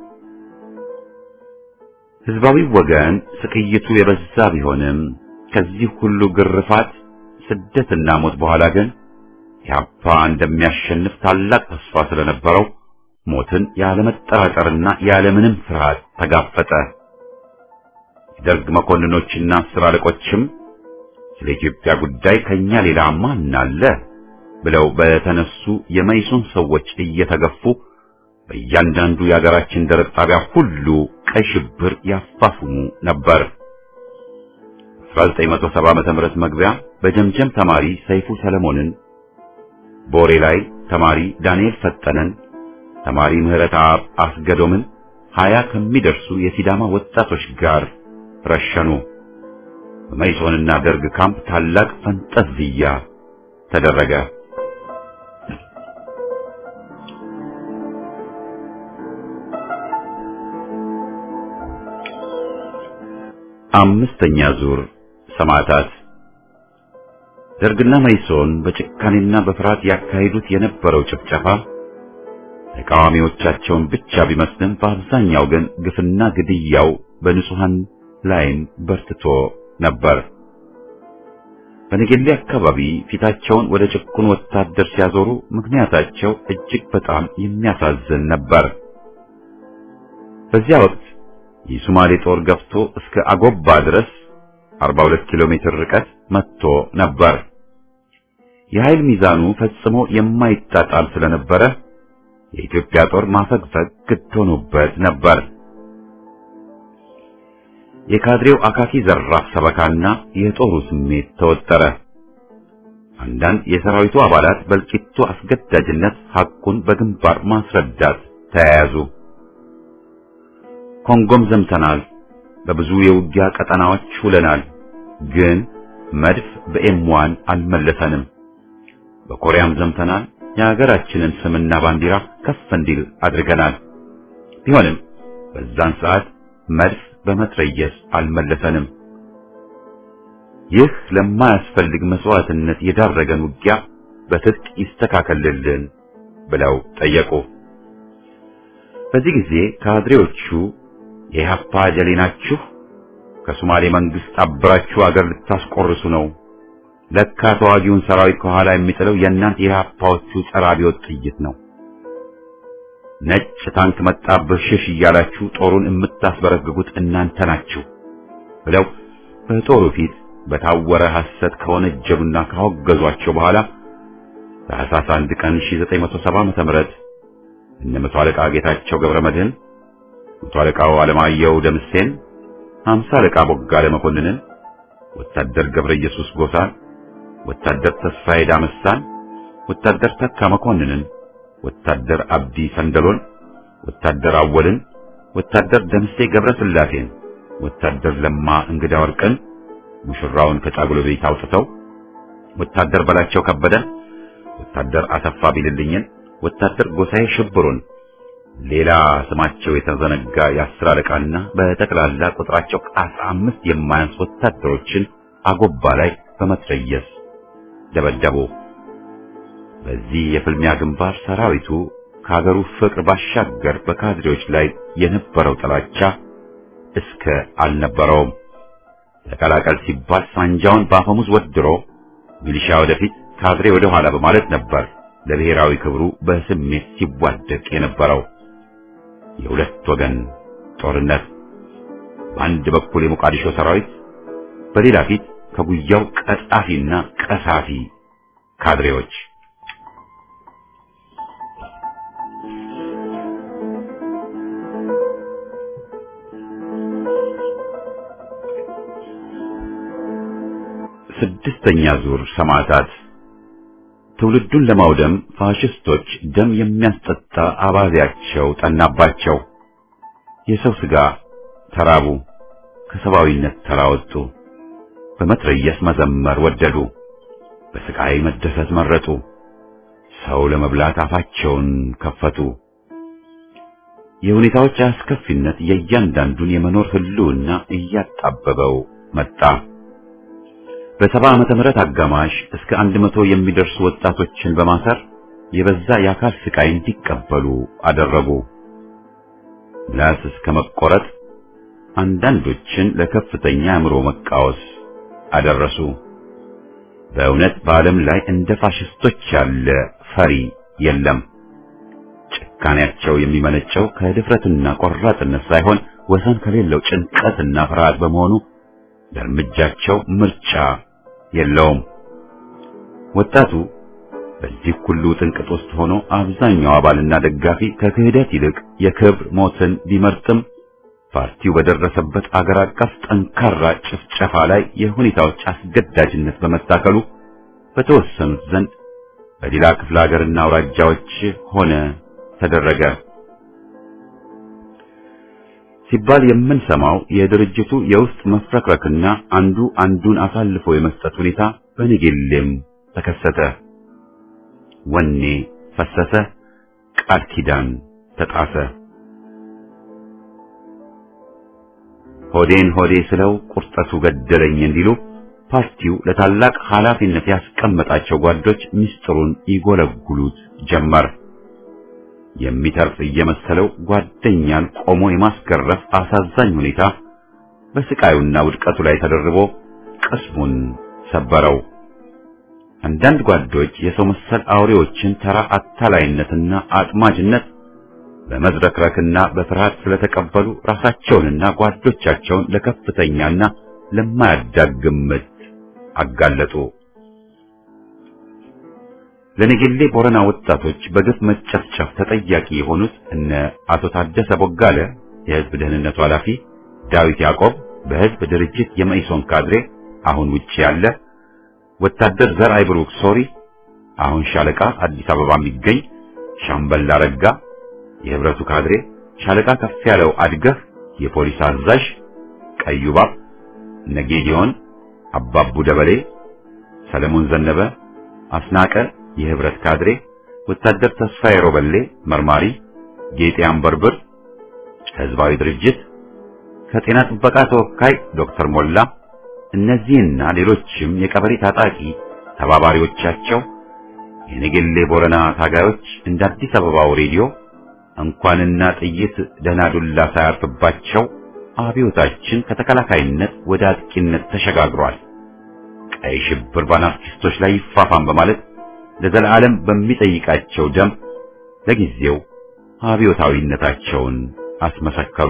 ህዝባዊ ወገን ስቅይቱ የበዛ ቢሆንም ከዚህ ሁሉ ግርፋት፣ ስደትና ሞት በኋላ ግን ኢህአፓ እንደሚያሸንፍ ታላቅ ተስፋ ስለነበረው ሞትን ያለመጠራጠርና ያለምንም ፍርሃት ተጋፈጠ። የደርግ መኮንኖችና አስር አለቆችም ስለ ኢትዮጵያ ጉዳይ ከኛ ሌላ ማን አለ ብለው በተነሱ የመይሶን ሰዎች እየተገፉ በእያንዳንዱ የሀገራችን ደረቅ ጣቢያ ሁሉ ቀይ ሽብር ያፋፍሙ ነበር። 1970 ዓመተ ምህረት መግቢያ በጀምጀም ተማሪ ሰይፉ ሰለሞንን፣ ቦሬ ላይ ተማሪ ዳንኤል ፈጠነን፣ ተማሪ ምህረት አብ አስገዶምን ሀያ ከሚደርሱ የሲዳማ ወጣቶች ጋር ረሸኑ። በመይሶንና ደርግ ካምፕ ታላቅ ፈንጠዝያ ተደረገ። አምስተኛ ዙር ሰማዕታት ደርግና መይሶን በጭካኔና በፍርሃት ያካሂዱት የነበረው ጭፍጨፋ ተቃዋሚዎቻቸውን ብቻ ቢመስልም በአብዛኛው ግን ግፍና ግድያው በንጹሐን ላይም በርትቶ ነበር። በነገሌ አካባቢ ፊታቸውን ወደ ጭቁን ወታደር ሲያዞሩ ምክንያታቸው እጅግ በጣም የሚያሳዝን ነበር። በዚያ ወቅት የሶማሌ ጦር ገፍቶ እስከ አጎባ ድረስ 42 ኪሎ ሜትር ርቀት መጥቶ ነበር። የኃይል ሚዛኑ ፈጽሞ የማይጣጣል ስለነበረ የኢትዮጵያ ጦር ማፈግፈግ ግድ ሆኖበት ነበር። የካድሬው አካኪ ዘራፍ ሰበካና የጦሩ ስሜት ተወጠረ። አንዳንድ የሰራዊቱ አባላት በእልቂቱ አስገዳጅነት ሐቁን በግንባር ማስረዳት ተያያዙ። ኮንጎም ዘምተናል፣ በብዙ የውጊያ ቀጠናዎች ውለናል፣ ግን መድፍ በኤምዋን አልመለሰንም። በኮሪያም ዘምተናል፣ የሀገራችንን ስምና ባንዲራ ከፍ እንዲል አድርገናል። ቢሆንም በዛን ሰዓት መድፍ በመትረየስ አልመለሰንም። ይህ ለማያስፈልግ መስዋዕትነት የዳረገን ውጊያ በትጥቅ ይስተካከልልን ብለው ጠየቁ። በዚህ ጊዜ ካድሬዎቹ የኢህአፓ ጀሌ ናችሁ፣ ከሶማሌ መንግስት አብራችሁ አገር ልታስቆርሱ ነው። ለካ ተዋጊውን ሰራዊት ከኋላ የሚጥለው የእናንተ የኢህአፓዎቹ ጸረ አብዮት ጥይት ነው። ነጭ ታንክ መጣብህ ሽሽ እያላችሁ ጦሩን የምታስበረግጉት እናንተ ናችሁ ብለው በጦሩ ፊት በታወረ ሐሰት ከወነጀሉና ካወገዟቸው በኋላ ታኅሳስ አንድ ቀን 1970 ዓመተ ምህረት እነ መቶ አለቃ ጌታቸው ገብረ መድህን፣ መቶ አለቃው አለማየሁ ደምሴን፣ ሃምሳ አለቃ ቦጋለ መኮንንን፣ ወታደር ገብረ ኢየሱስ ጎሳን፣ ወታደር ተስፋዬ ዳመሳን፣ ወታደር ተካ መኮንንን፣ ወታደር አብዲ ሰንደሎን፣ ወታደር አወልን፣ ወታደር ደምሴ ገብረ ስላሴን፣ ወታደር ለማ እንግዳ ወርቅን ሙሽራውን ከጫጉሎ ቤት አውጥተው ወታደር በላቸው ከበደን፣ ወታደር አሰፋ ቢልልኝን፣ ወታደር ጎሳዬ ሽብሩን፣ ሌላ ስማቸው የተዘነጋ የአስር አለቃና በጠቅላላ ቁጥራቸው ከአስራ አምስት የማያንስ ወታደሮችን አጎባ ላይ በመትረየስ ደበደቡ። በዚህ የፍልሚያ ግንባር ሰራዊቱ ከሀገሩ ፍቅር ባሻገር በካድሬዎች ላይ የነበረው ጥላቻ እስከ አልነበረውም። ተቀላቀል ሲባል ሳንጃውን በአፈሙዝ ወድሮ ሚሊሻ ወደፊት ካድሬ ወደ ኋላ በማለት ነበር ለብሔራዊ ክብሩ በስሜት ሲዋደቅ የነበረው። የሁለት ወገን ጦርነት፣ በአንድ በኩል የሞቃዲሾ ሰራዊት፣ በሌላ ፊት ከጉያው ቀጣፊና ቀሳፊ ካድሬዎች። ስድስተኛ ዙር ሰማዕታት ትውልዱን ለማውደም ፋሽስቶች ደም የሚያስጠጣ አባዜያቸው ጠናባቸው። የሰው ሥጋ ተራቡ፣ ከሰብአዊነት ተራወጡ። በመትረየስ መዘመር ወደዱ፣ በስቃይ መደሰት መረጡ። ሰው ለመብላት አፋቸውን ከፈቱ። የሁኔታዎች አስከፊነት የእያንዳንዱን የመኖር ህልውና እያጣበበው መጣ። በሰባ ዓመተ ምህረት አጋማሽ እስከ አንድ መቶ የሚደርሱ ወጣቶችን በማሰር የበዛ የአካል ስቃይ እንዲቀበሉ አደረጉ። ምላስ እስከ መቆረጥ፣ አንዳንዶችን ለከፍተኛ አእምሮ መቃወስ አደረሱ። በእውነት በዓለም ላይ እንደ ፋሽስቶች ያለ ፈሪ የለም። ጭካኔያቸው የሚመነጨው ከድፍረትና ቆራጥነት ሳይሆን ወሰን ከሌለው ጭንቀትና ፍርሃት በመሆኑ ለእርምጃቸው ምርጫ የለውም። ወጣቱ በዚህ ሁሉ ጥንቅጥ ውስጥ ሆኖ አብዛኛው አባልና ደጋፊ ከክህደት ይልቅ የክብር ሞትን ቢመርጥም ፓርቲው በደረሰበት አገር አቀፍ ጠንካራ ጭፍጨፋ ላይ የሁኔታዎች አስገዳጅነት በመታከሉ በተወሰኑት ዘንድ በሌላ ክፍለ ሀገርና አውራጃዎች ሆነ ተደረገ ሲባል የምንሰማው የድርጅቱ የውስጥ መፍረክረክና አንዱ አንዱን አሳልፎ የመስጠት ሁኔታ በንጌሌም ተከሰተ። ወኔ ፈሰሰ፣ ቃል ኪዳን ተጣሰ። ሆዴን ሆዴ ስለው ቁርጠቱ ገደለኝ እንዲሉ ፓርቲው ለታላቅ ኃላፊነት ያስቀመጣቸው ጓዶች ምስጢሩን ይጎለጉሉት ጀመር። የሚተርፍ እየመሰለው ጓደኛን ቆሞ የማስገረፍ አሳዛኝ ሁኔታ በስቃዩና ውድቀቱ ላይ ተደርቦ ቅስሙን ሰበረው። አንዳንድ ጓዶች የሰው መሰል አውሬዎችን ተራ አታላይነትና አጥማጅነት በመዝረክረክና በፍርሃት ስለተቀበሉ ራሳቸውንና ጓዶቻቸውን ለከፍተኛና ለማያዳግም ምት አጋለጡ። ለነገሌ ቦረና ወጣቶች በግፍ መጨፍጨፍ ተጠያቂ የሆኑት እነ አቶ ታደሰ ቦጋለ የህዝብ ደህንነቱ ኃላፊ፣ ዳዊት ያዕቆብ በህዝብ ድርጅት የመኢሶን ካድሬ አሁን ውጪ ያለ፣ ወታደር ዘርአይ ብሩክ ሶሪ አሁን ሻለቃ አዲስ አበባ የሚገኝ፣ ሻምበል አረጋ የህብረቱ ካድሬ፣ ሻለቃ ከፍ ያለው አድገህ የፖሊስ አዛዥ፣ ቀዩ ባብ ነጌዲዮን፣ አባቡ ደበሌ፣ ሰለሞን ዘነበ፣ አስናቀ የህብረት ካድሬ፣ ወታደር ተስፋዬ ሮበሌ መርማሪ፣ ጌጤ አንበርብር ህዝባዊ ድርጅት ከጤና ጥበቃ ተወካይ ዶክተር ሞላ እነዚህና ሌሎችም የቀበሌ ታጣቂ ተባባሪዎቻቸው የነገሌ ቦረና ታጋዮች እንደ አዲስ አበባው ሬዲዮ እንኳንና ጥይት ደህና ዱላ ሳያርፍባቸው አብዮታችን ከተከላካይነት ወደ አጥቂነት ተሸጋግሯል፣ ቀይ ሽብር በአናርኪስቶች ላይ ይፋፋም በማለት ለዘላለም በሚጠይቃቸው ደም ለጊዜው አብዮታዊነታቸውን አስመሰከሩ።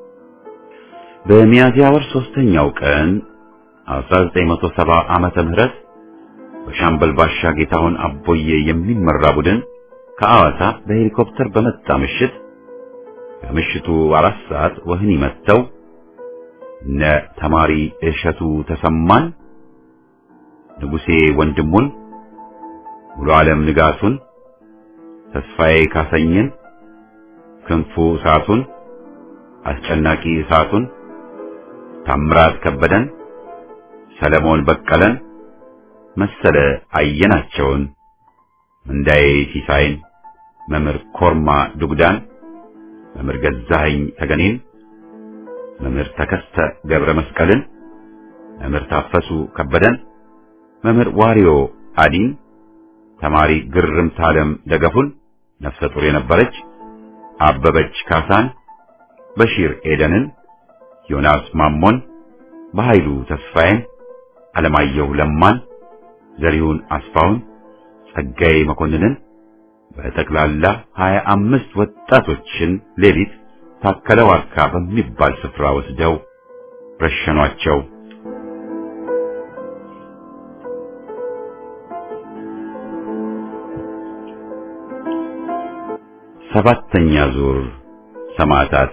በሚያዝያ ወር ሶስተኛው ቀን 1970 ዓመተ ምህረት በሻምበል ባሻ ጌታሁን አቦዬ የሚመራ ቡድን ከአዋሳ በሄሊኮፕተር በመጣ ምሽት ከምሽቱ አራት ሰዓት ወህኒ መጥተው እነ ተማሪ እሸቱ ተሰማን፣ ንጉሴ ወንድሙን፣ ሙሉ ዓለም ንጋቱን፣ ተስፋዬ ካሰኝን፣ ክንፉ እሳቱን፣ አስጨናቂ እሳቱን፣ ታምራት ከበደን፣ ሰለሞን በቀለን፣ መሰለ አየናቸውን፣ እንዳዬ ሲሳይን፣ መምህር ኮርማ ዱግዳን፣ መምህር ገዛኸኝ ተገኔን፣ መምህር ተከስተ ገብረ መስቀልን፣ መምህር ታፈሱ ከበደን፣ መምህር ዋሪዮ አዲን፣ ተማሪ ግርምት ዓለም ደገፉን ነፍሰ ጡር የነበረች አበበች ካሳን፣ በሺር ኤደንን፣ ዮናስ ማሞን፣ በኃይሉ ተስፋዬን፣ አለማየሁ ለማን፣ ዘሪሁን አስፋውን፣ ጸጋዬ መኮንንን በጠቅላላ ሀያ አምስት ወጣቶችን ሌሊት ታከለ ዋርካ በሚባል ስፍራ ወስደው ረሸኗቸው። ሰባተኛ ዙር ሰማዕታት።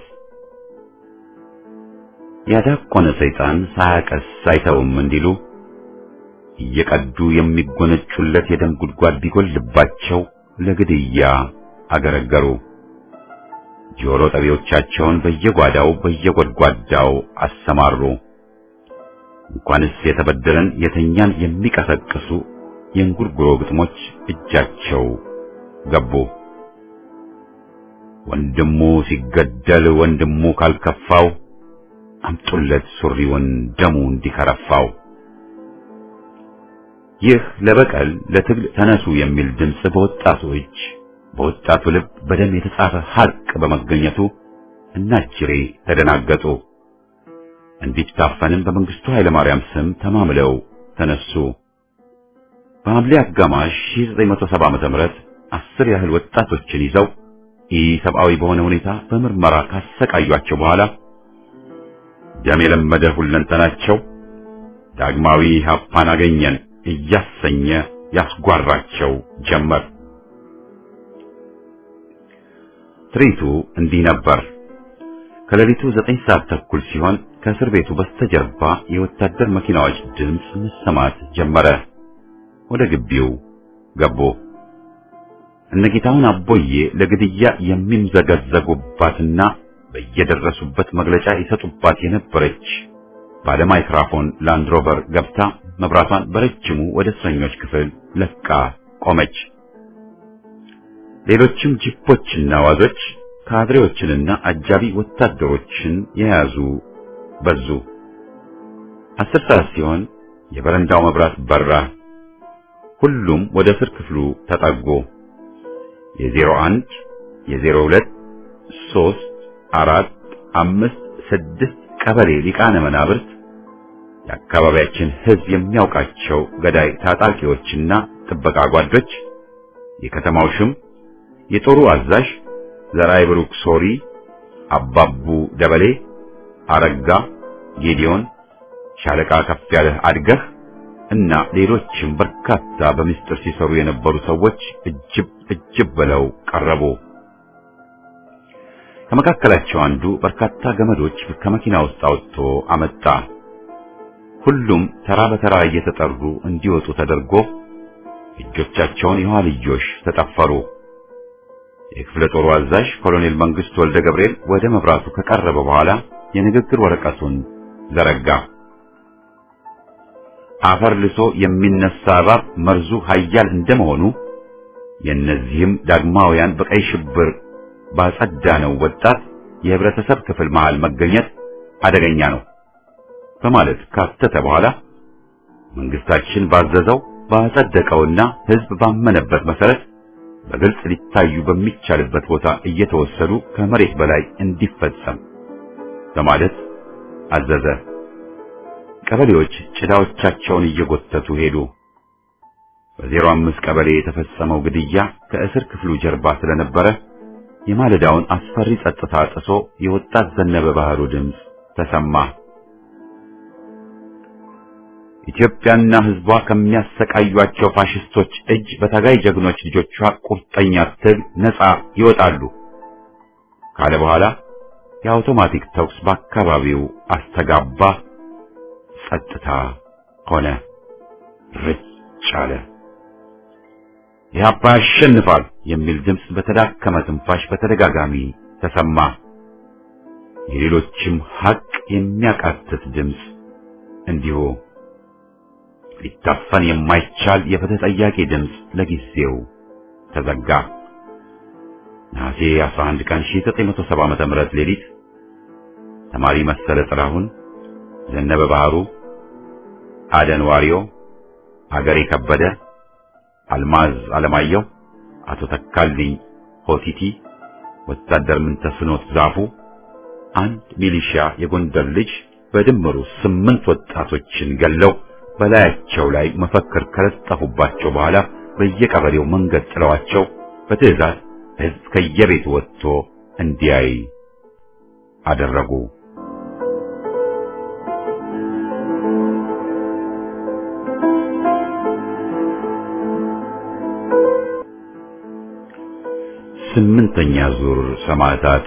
ያዳቆነ ሰይጣን ሳያቀስ አይተውም እንዲሉ እየቀዱ የሚጎነጩለት የደም ጉድጓድ ቢጎልባቸው ለግድያ አገረገሩ። ጆሮ ጠቢዎቻቸውን በየጓዳው በየጎድጓዳው አሰማሩ። እንኳንስ የተበደለን የተኛን የሚቀሰቅሱ የእንጉርጉሮ ግጥሞች እጃቸው ገቡ። ወንድሙ ሲገደል ወንድሙ ካልከፋው አምጡለት ሱሪውን ደሙ እንዲከረፋው። ይህ ለበቀል ለትግል ተነሱ የሚል ድምፅ በወጣቱ እጅ በወጣቱ ልብ በደም የተጻፈ ሐቅ በመገኘቱ እናጅሬ ተደናገጡ። እንዲታፈንም በመንግስቱ ኃይለማርያም ስም ተማምለው ተነሱ። በሐምሌ አጋማሽ 1970 ዓመተ ምህረት አስር ያህል ወጣቶችን ይዘው ኢሰብአዊ በሆነ ሁኔታ በምርመራ ካሰቃዩአቸው በኋላ ደም የለመደ ሁለንተናቸው ዳግማዊ ሀፓን አገኘን እያሰኘ ያስጓራቸው ጀመር። ትርኢቱ እንዲህ ነበር። ከሌሊቱ ዘጠኝ ሰዓት ተኩል ሲሆን ከእስር ቤቱ በስተጀርባ የወታደር መኪናዎች ድምፅ መሰማት ጀመረ። ወደ ግቢው ገቡ። እነጌታውን አቦዬ ለግድያ የሚምዘገዘጉባትና በየደረሱበት መግለጫ ይሰጡባት የነበረች ባለ ማይክራፎን ላንድሮቨር ገብታ መብራቷን በረጅሙ ወደ እስረኞች ክፍል ለቃ ቆመች። ሌሎችም ጂፖችና ዋዞች ካድሬዎችንና አጃቢ ወታደሮችን የያዙ በዙ። አስር ሰዓት ሲሆን የበረንዳው መብራት በራ። ሁሉም ወደ እስር ክፍሉ ተጠጉ። የዜሮ አንድ የዜሮ ሁለት ሶስት አራት አምስት ስድስት ቀበሌ ሊቃነ መናብርት የአካባቢያችን ሕዝብ የሚያውቃቸው ገዳይ ታጣቂዎችና ጥበቃ ጓዶች፣ የከተማው ሽም፣ የጦሩ አዛዥ ዘራይ ብሩክ ሶሪ፣ አባቡ ደበሌ፣ አረጋ ጌዲዮን፣ ሻለቃ ከፍ ያለህ አድገህ እና ሌሎችም በርካታ በምስጢር ሲሰሩ የነበሩ ሰዎች እጅብ እጅብ ብለው ቀረቡ። ከመካከላቸው አንዱ በርካታ ገመዶች ከመኪና ውስጥ አውጥቶ አመጣ። ሁሉም ተራ በተራ እየተጠሩ እንዲወጡ ተደርጎ እጆቻቸውን የኋልዮሽ ተጠፈሩ። የክፍለ ጦሩ አዛዥ ኮሎኔል መንግስቱ ወልደ ገብርኤል ወደ መብራቱ ከቀረበ በኋላ የንግግር ወረቀቱን ዘረጋ። አፈር ልሶ የሚነሳ እባብ መርዙ ኃያል እንደመሆኑ የእነዚህም ዳግማውያን በቀይ ሽብር ባጸዳነው ወጣት የህብረተሰብ ክፍል መሃል መገኘት አደገኛ ነው በማለት ካተተ በኋላ መንግስታችን ባዘዘው ባጸደቀውና ህዝብ ባመነበት መሰረት በግልጽ ሊታዩ በሚቻልበት ቦታ እየተወሰዱ ከመሬት በላይ እንዲፈጸም በማለት አዘዘ። ቀበሌዎች ጭዳዎቻቸውን እየጎተቱ ሄዱ። በዜሮ አምስት ቀበሌ የተፈጸመው ግድያ ከእስር ክፍሉ ጀርባ ስለነበረ የማለዳውን አስፈሪ ጸጥታ ጥሶ የወጣት ዘነበ ባህሩ ድምፅ ተሰማ። ኢትዮጵያና ህዝቧ ከሚያሰቃዩአቸው ፋሽስቶች እጅ በታጋይ ጀግኖች ልጆቿ ቁርጠኛ ትግል ነፃ ይወጣሉ ካለ በኋላ የአውቶማቲክ ተኩስ በአካባቢው አስተጋባ። ጸጥታ ሆነ። ርጭ አለ። ኢህአፓ ያሸንፋል የሚል ድምፅ በተዳከመ ትንፋሽ በተደጋጋሚ ተሰማ። የሌሎችም ሐቅ የሚያቃትት ድምፅ እንዲሁ ሊታፈን የማይቻል የፍትህ ጠያቂ ድምፅ ለጊዜው ተዘጋ። ነሐሴ 11 ቀን 1970 ዓመተ ምህረት ሌሊት ተማሪ መሰለ ጥላሁን፣ ዘነበ ባህሩ፣ አደን ዋሪዮ፣ አገሬ ከበደ፣ አልማዝ አለማየሁ፣ አቶ ተካልኝ ሆቲቲ፣ ወታደር ምንተስኖት ዛፉ፣ አንድ ሚሊሺያ የጎንደር ልጅ በድምሩ ስምንት ወጣቶችን ገለው በላያቸው ላይ መፈክር ከለጠፉባቸው በኋላ በየቀበሌው መንገድ ጥለዋቸው በትዕዛዝ ሕዝብ ከየቤቱ ወጥቶ እንዲያይ አደረጉ። ስምንተኛ ዙር ሰማዕታት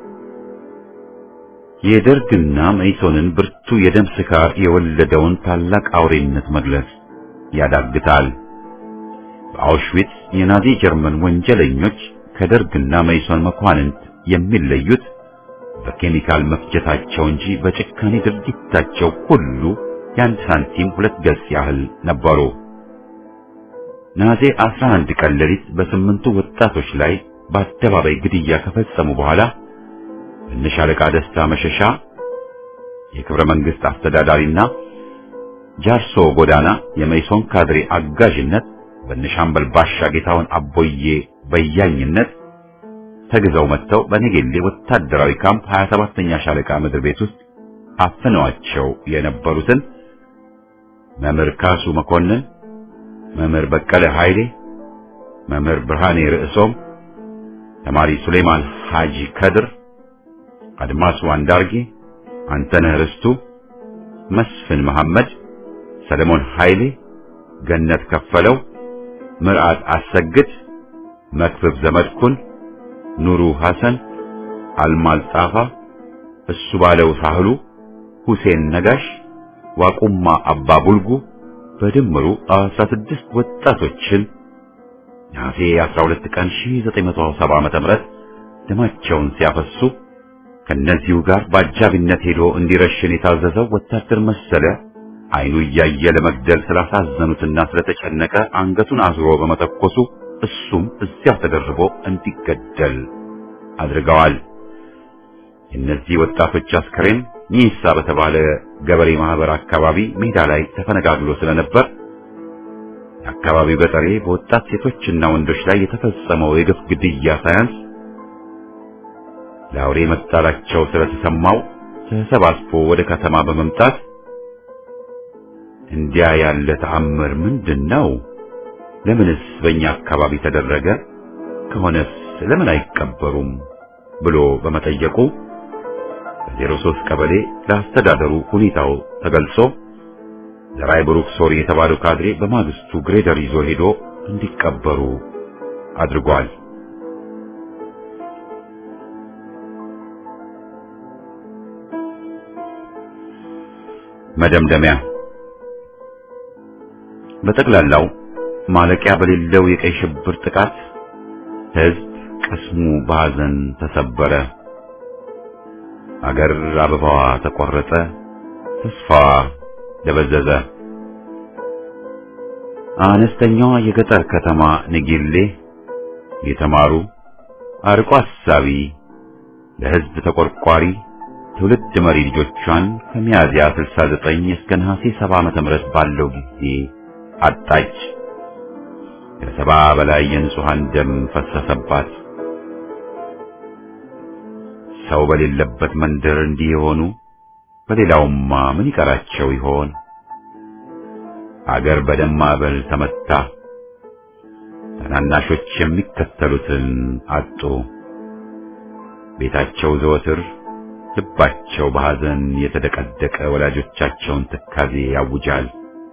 የደርግና መኢሶንን ብርቱ የደም ስካር የወለደውን ታላቅ አውሬነት መግለጽ ያዳግታል። በአውሽዊትስ የናዚ ጀርመን ወንጀለኞች ከደርግና መኢሶን መኳንንት የሚለዩት በኬሚካል መፍጀታቸው እንጂ በጭካኔ ድርጊታቸው ሁሉ የአንድ ሳንቲም ሁለት ገጽ ያህል ነበሩ። ነሐሴ 11 ቀን ሌሊት በስምንቱ ወጣቶች ላይ በአደባባይ ግድያ ከፈጸሙ በኋላ እነሻለቃ ደስታ መሸሻ የክብረ መንግስት አስተዳዳሪና ጃርሶ ጎዳና የመይሶን ካድሬ አጋዥነት በነሻምበል ባሻ ጌታውን አቦዬ በያኝነት ተግዘው መጥተው በኔጌሌ ወታደራዊ ካምፕ 27ኛ ሻለቃ ምድር ቤት ውስጥ አፍነዋቸው የነበሩትን መምህር ካሱ መኮንን፣ መምህር በቀለ ኃይሌ፣ መምህር ብርሃኔ ርዕሶም፣ ተማሪ ሱሌማን ሐጂ ከድር አድማሱ አንዳርጌ፣ አንተነህ ርስቱ፣ መስፍን መሐመድ፣ ሰለሞን ኃይሌ፣ ገነት ከፈለው፣ ምርዓት አሰግድ፣ መክብብ ዘመድኩን፣ ኑሩ ሐሰን፣ አልማዝ ጣፋ፣ እሱ ባለው ሳህሉ፣ ሁሴን ነጋሽ፣ ዋቁማ አባ ቡልጉ በድምሩ 16 ወጣቶችን ነሐሴ 12 ቀን 1970 ዓ.ም ደማቸውን ሲያፈሱ ከነዚሁ ጋር በአጃቢነት ሄዶ እንዲረሽን የታዘዘው ወታደር መሰለ አይኑ እያየ ለመግደል ስላሳዘኑትና ስለተጨነቀ አንገቱን አዝሮ በመተኮሱ እሱም እዚያው ተደርቦ እንዲገደል አድርገዋል። የእነዚህ ወጣቶች አስከሬን ኒሳ በተባለ ገበሬ ማህበር አካባቢ ሜዳ ላይ ተፈነጋግሎ ስለነበር የአካባቢው ገጠሬ በወጣት ሴቶችና ወንዶች ላይ የተፈጸመው የግፍ ግድያ ሳያንስ ለአውሬ መጣላቸው ስለተሰማው ተሰባስቦ ወደ ከተማ በመምጣት እንዲያ ያለ ተአምር ምንድን ነው? ለምንስ በእኛ አካባቢ ተደረገ? ከሆነስ ለምን አይቀበሩም? ብሎ በመጠየቁ በዜሮ ሦስት ቀበሌ ለአስተዳደሩ ሁኔታው ተገልጾ ዘራይ ብሩክ ሶሪ የተባለው ካድሬ በማግስቱ ግሬደር ይዞ ሄዶ እንዲቀበሩ አድርጓል። መደምደሚያ በጠቅላላው ማለቂያ በሌለው የቀይ ሽብር ጥቃት ሕዝብ ቅስሙ በሐዘን ተሰበረ። አገር አበባዋ ተቆረጠ፣ ተስፋዋ ደበዘዘ። አነስተኛዋ የገጠር ከተማ ንጊሌ የተማሩ አርቆ አሳቢ ለሕዝብ ተቆርቋሪ ትውልድ መሪ ልጆቿን ከሚያዝያ 69 እስከ ነሐሴ 70 ዓመተ ምህረት ባለው ጊዜ አጣች። ከሰባ በላይ የንጹሃን ደም ፈሰሰባት። ሰው በሌለበት መንደር እንዲህ የሆኑ በሌላውማ ምን ይቀራቸው ይሆን? አገር በደም ማዕበል ተመታ። ታናናሾች የሚከተሉትን አጡ። ቤታቸው ዘወትር ልባቸው በሐዘን የተደቀደቀ ወላጆቻቸውን ትካዜ ያውጃል።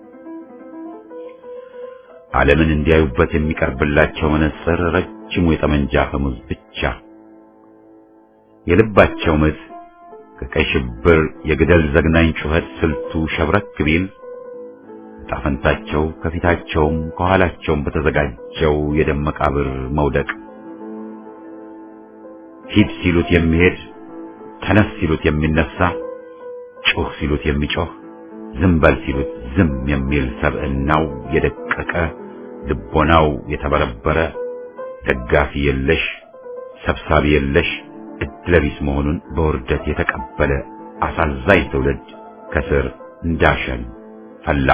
ዓለምን እንዲያዩበት የሚቀርብላቸው መነጽር ረጅሙ የጠመንጃ አፈሙዝ ብቻ። የልባቸው ምት ከቀይ ሽብር የግደል ዘግናኝ ጩኸት ስልቱ ሸብረክ ቢል ጣፈንታቸው ከፊታቸውም ከኋላቸውም በተዘጋጀው የደም መቃብር መውደቅ ሂድ ሲሉት የሚሄድ ተነስ ሲሉት የሚነሳ ጩህ ሲሉት የሚጮህ ዝም በል ሲሉት ዝም የሚል ሰብዕናው የደቀቀ ልቦናው የተበረበረ ደጋፊ የለሽ ሰብሳቢ የለሽ እድለቢስ መሆኑን በውርደት የተቀበለ አሳዛኝ ትውልድ ከስር እንዳሸን ፈላ።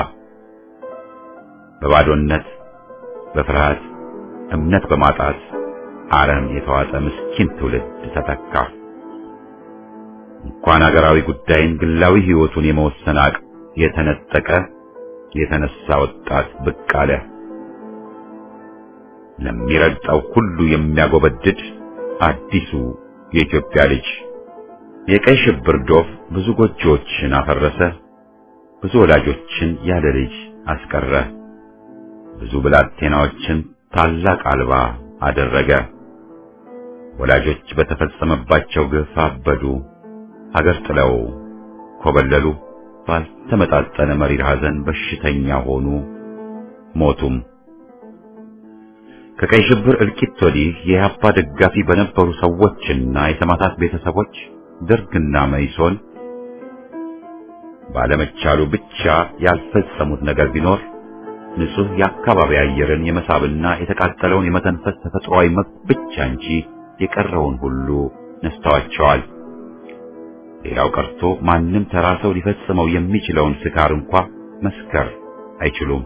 በባዶነት በፍርሃት እምነት በማጣት አረም የተዋጠ ምስኪን ትውልድ ተተካ። እንኳን አገራዊ ጉዳይን ግላዊ ሕይወቱን የመወሰን አቅም የተነጠቀ የተነሳ ወጣት ብቅ አለ። ለሚረግጠው ሁሉ የሚያጎበድድ አዲሱ የኢትዮጵያ ልጅ የቀይ ሽብር ዶፍ ብዙ ጎጆዎችን አፈረሰ። ብዙ ወላጆችን ያለ ልጅ አስቀረ። ብዙ ብላቴናዎችን ታላቅ አልባ አደረገ። ወላጆች በተፈጸመባቸው ግፍ አበዱ፣ ሀገር ጥለው ኮበለሉ። ባልተመጣጠነ መሪር ሐዘን በሽተኛ ሆኑ፣ ሞቱም። ከቀይ ሽብር እልቂት ወዲህ የኢህአፓ ደጋፊ በነበሩ ሰዎችና የሰማዕታት ቤተሰቦች ደርግና መይሶን ባለመቻሉ ብቻ ያልፈጸሙት ነገር ቢኖር ንጹህ የአካባቢ አየርን የመሳብና የተቃጠለውን የመተንፈስ ተፈጥሯዊ መብት ብቻ እንጂ የቀረውን ሁሉ ነስተዋቸዋል። ሌላው ቀርቶ ማንም ተራ ሰው ሊፈጽመው የሚችለውን ስካር እንኳ መስከር አይችሉም።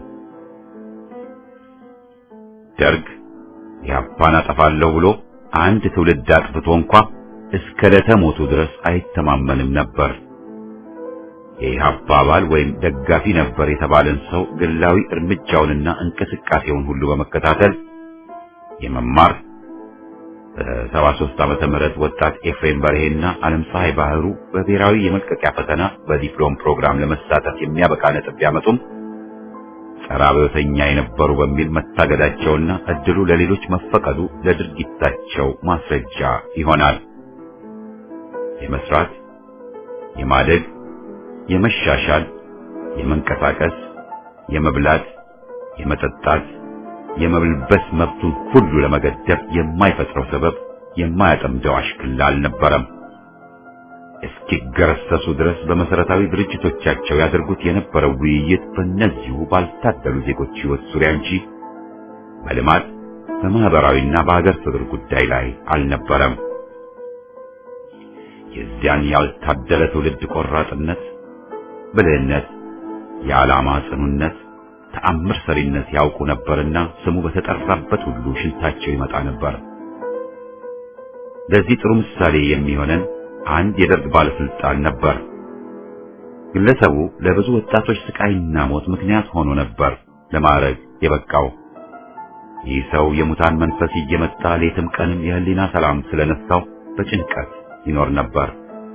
ደርግ ኢህአፓን አጠፋለሁ ብሎ አንድ ትውልድ አጥፍቶ እንኳ እስከ ዕለተ ሞቱ ድረስ አይተማመንም ነበር። የኢህአፓ አባል ወይም ደጋፊ ነበር የተባለን ሰው ግላዊ እርምጃውንና እንቅስቃሴውን ሁሉ በመከታተል የመማር በሰባ ሦስት ዓመተ ምህረት ወጣት ኤፍሬም በርሄና ዓለም ፀሐይ ባህሩ በብሔራዊ የመልቀቂያ ፈተና በዲፕሎም ፕሮግራም ለመሳተፍ የሚያበቃ ነጥብ ቢያመጡም ጸረ አብዮተኛ የነበሩ በሚል መታገዳቸውና እድሉ ለሌሎች መፈቀዱ ለድርጊታቸው ማስረጃ ይሆናል። የመስራት፣ የማደግ፣ የመሻሻል፣ የመንቀሳቀስ፣ የመብላት፣ የመጠጣት የመብልበስ መብቱን ሁሉ ለመገደብ የማይፈጥረው ሰበብ የማያጠምደው አሽክላ አልነበረም። እስኪገረሰሱ ድረስ በመሰረታዊ ድርጅቶቻቸው ያደርጉት የነበረው ውይይት በእነዚሁ ባልታደሉ ዜጎች ሕይወት ዙሪያ እንጂ በልማት በማህበራዊና በሀገር ፍቅር ጉዳይ ላይ አልነበረም። የዚያን ያልታደለ ትውልድ ቆራጥነት፣ ብልህነት፣ የዓላማ ጽኑነት ተአምር ሰሪነት ያውቁ ነበርና ስሙ በተጠራበት ሁሉ ሽንታቸው ይመጣ ነበር። ለዚህ ጥሩ ምሳሌ የሚሆነን አንድ የደርግ ባለስልጣን ነበር። ግለሰቡ ለብዙ ወጣቶች ስቃይና ሞት ምክንያት ሆኖ ነበር ለማዕረግ የበቃው። ይህ ሰው የሙታን መንፈስ እየመጣ ሌትም ቀንም የህሊና ሰላም ስለነሳው በጭንቀት ይኖር ነበር።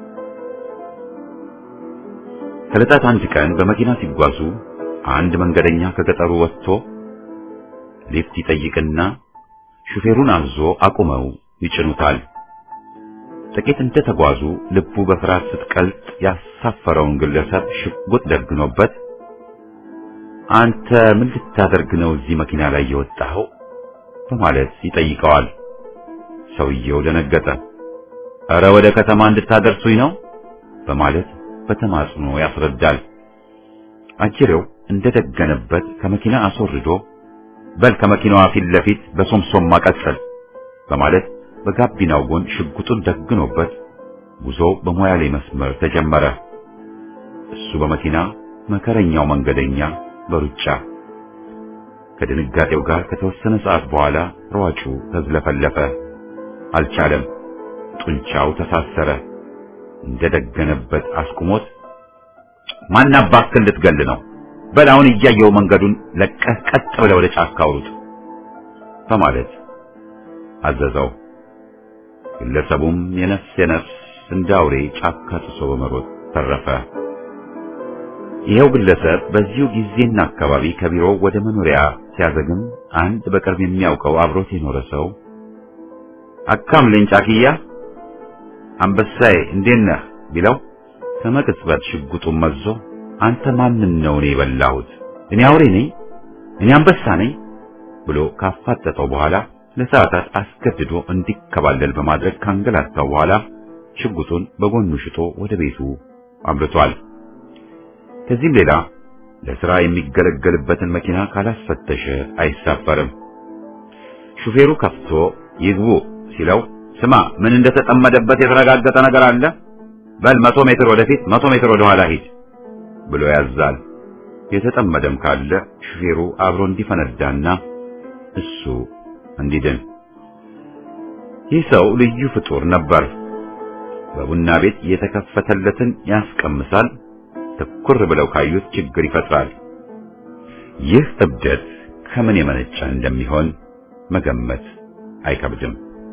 ከዕለታት አንድ ቀን በመኪና ሲጓዙ አንድ መንገደኛ ከገጠሩ ወጥቶ ሊፍት ይጠይቅና ሹፌሩን አዞ አቁመው ይጭኑታል። ጥቂት እንደተጓዙ ልቡ በፍርሃት ስትቀልጥ ያሳፈረውን ግለሰብ ሽጉጥ ደግኖበት አንተ ምን ልታደርግ ነው እዚህ መኪና ላይ የወጣኸው? በማለት ይጠይቀዋል። ሰውየው ደነገጠ። እረ ወደ ከተማ እንድታደርሱኝ ነው በማለት በተማጽኖ ያስረዳል። አጅሬው እንደደገነበት ከመኪና አስወርዶ በል ከመኪናዋ ፊት ለፊት በሶምሶማ ቀጥል በማለት በጋቢናው ጎን ሽጉጡን ደግኖበት ጉዞ በሞያሌ መስመር ተጀመረ። እሱ በመኪና መከረኛው መንገደኛ በሩጫ ከድንጋጤው ጋር ከተወሰነ ሰዓት በኋላ ሯጩ ተዝለፈለፈ። አልቻለም። ጡንቻው ተሳሰረ። እንደደገነበት አስቁሞት ማን አባክህ ልትገል ነው? በል አሁን እያየው መንገዱን ለቀህ ቀጥ ብለህ ወደ ጫካ አውሩጥ በማለት አዘዘው። ግለሰቡም የነፍስ የነፍስ እንደ አውሬ ጫካ ጥሶ በመሮጥ ተረፈ። ይኸው ግለሰብ በዚሁ ጊዜና አካባቢ ከቢሮው ወደ መኖሪያ ሲያዘግም አንድ በቅርብ የሚያውቀው አብሮት የኖረ ሰው አካምልኝ ጫክያ አንበሳዬ እንዴት ነህ ቢለው ከመቅጽበት ሽጉጡን መዞ አንተ ማንን ነው እኔ የበላሁት እኔ አውሬ ነኝ፣ እኔ አንበሳ ነኝ ብሎ ካፋጠጠው በኋላ ለሰዓታት አስገድዶ እንዲከባለል በማድረግ ካንገላታው በኋላ ሽጉጡን በጎኑ ሽጦ ወደ ቤቱ አምርቷል። ከዚህም ሌላ ለሥራ የሚገለገልበትን መኪና ካላስፈተሸ አይሳፈርም። ሹፌሩ ከፍቶ ይግቡ ሲለው ስማ ምን እንደተጠመደበት የተረጋገጠ ነገር አለ? በል መቶ ሜትር ወደፊት መቶ ሜትር ወደ ኋላ ሂድ ብሎ ያዛል። የተጠመደም ካለ ሹፌሩ አብሮ እንዲፈነዳና እሱ እንዲድን። ይህ ሰው ልዩ ፍጡር ነበር። በቡና ቤት የተከፈተለትን ያስቀምሳል፣ ትኩር ብለው ካዩት ችግር ይፈጥራል። ይህ እብደት ከምን የመነጨ እንደሚሆን መገመት አይከብድም።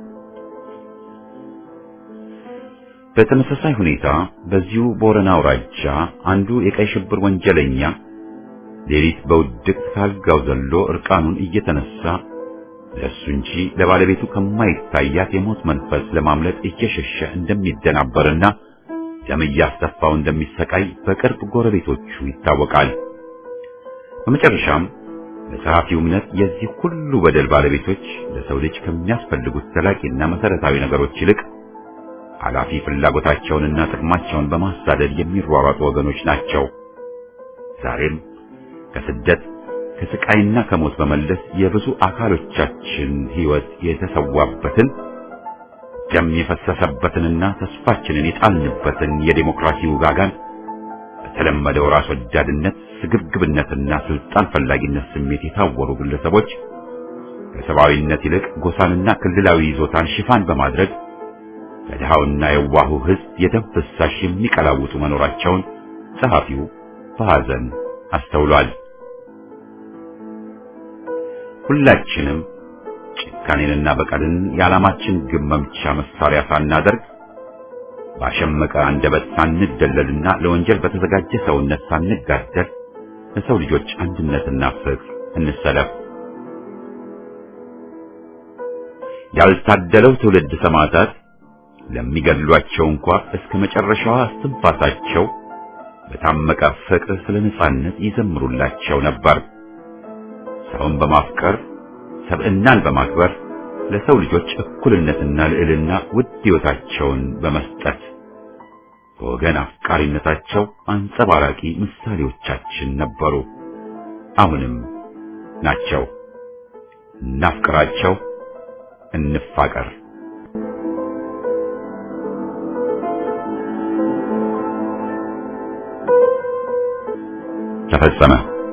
በተመሳሳይ ሁኔታ በዚሁ ቦረና አውራጃ አንዱ የቀይ ሽብር ወንጀለኛ ሌሊት በውድቅ ካልጋው ዘሎ እርቃኑን እየተነሳ ለሱ እንጂ ለባለቤቱ ከማይታያት የሞት መንፈስ ለማምለጥ እየሸሸ እንደሚደናበርና ደም እያስተፋው እንደሚሰቃይ በቅርብ ጎረቤቶቹ ይታወቃል። በመጨረሻም በጸሐፊው እምነት የዚህ ሁሉ በደል ባለቤቶች ለሰው ልጅ ከሚያስፈልጉት ዘላቂና መሰረታዊ ነገሮች ይልቅ ኃላፊ ፍላጎታቸውንና ጥቅማቸውን በማሳደድ የሚሯሯጡ ወገኖች ናቸው። ዛሬም ከስደት ከስቃይና ከሞት በመለስ የብዙ አካሎቻችን ሕይወት የተሰዋበትን ደም የፈሰሰበትንና ተስፋችንን የጣልንበትን የዴሞክራሲ ውጋጋን በተለመደው ራስ ወዳድነት፣ ስግብግብነትና ስልጣን ፈላጊነት ስሜት የታወሩ ግለሰቦች ከሰብአዊነት ይልቅ ጎሳንና ክልላዊ ይዞታን ሽፋን በማድረግ ከድሃውና የዋሁ ሕዝብ የደም ፍሳሽ የሚቀላውጡ መኖራቸውን ጸሐፊው በሐዘን አስተውሏል። ሁላችንም ጭካኔንና በቀልን የዓላማችን ግብ መምቻ መሳሪያ ሳናደርግ ባሸመቀ አንደበት ሳንደለልና ለወንጀል በተዘጋጀ ሰውነት ሳንጋደል ለሰው ልጆች አንድነትና ፍቅር እንሰለፍ። ያልታደለው ትውልድ ሰማዕታት ለሚገድሏቸው እንኳ እስከ መጨረሻዋ እስትንፋሳቸው በታመቀ ፍቅር ስለ ነጻነት ይዘምሩላቸው ነበር። ሰውን በማፍቀር ሰብዕናን በማክበር ለሰው ልጆች እኩልነትና ልዕልና ውድ ሕይወታቸውን በመስጠት በወገን አፍቃሪነታቸው አንጸባራቂ ምሳሌዎቻችን ነበሩ። አሁንም ናቸው። እናፍቅራቸው፣ እንፋቀር። ተፈጸመ።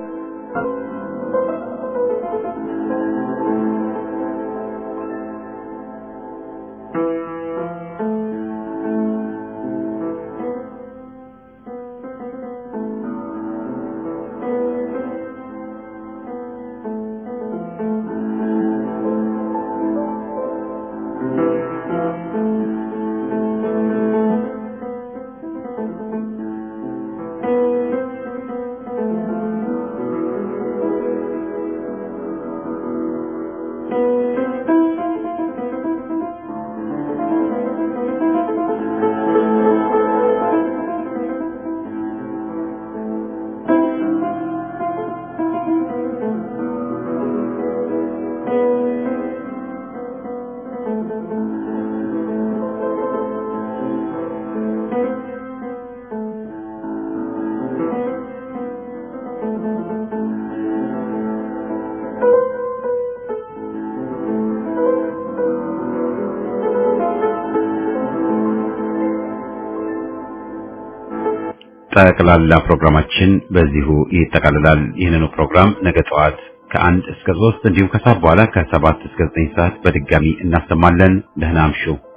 ጠቅላላ ፕሮግራማችን በዚሁ ይጠቃልላል። ይህንኑ ፕሮግራም ነገ ጠዋት ከአንድ እስከ ሶስት እንዲሁም ከሰዓት በኋላ ከሰባት እስከ ዘጠኝ ሰዓት በድጋሚ እናሰማለን። ደህና አምሹ።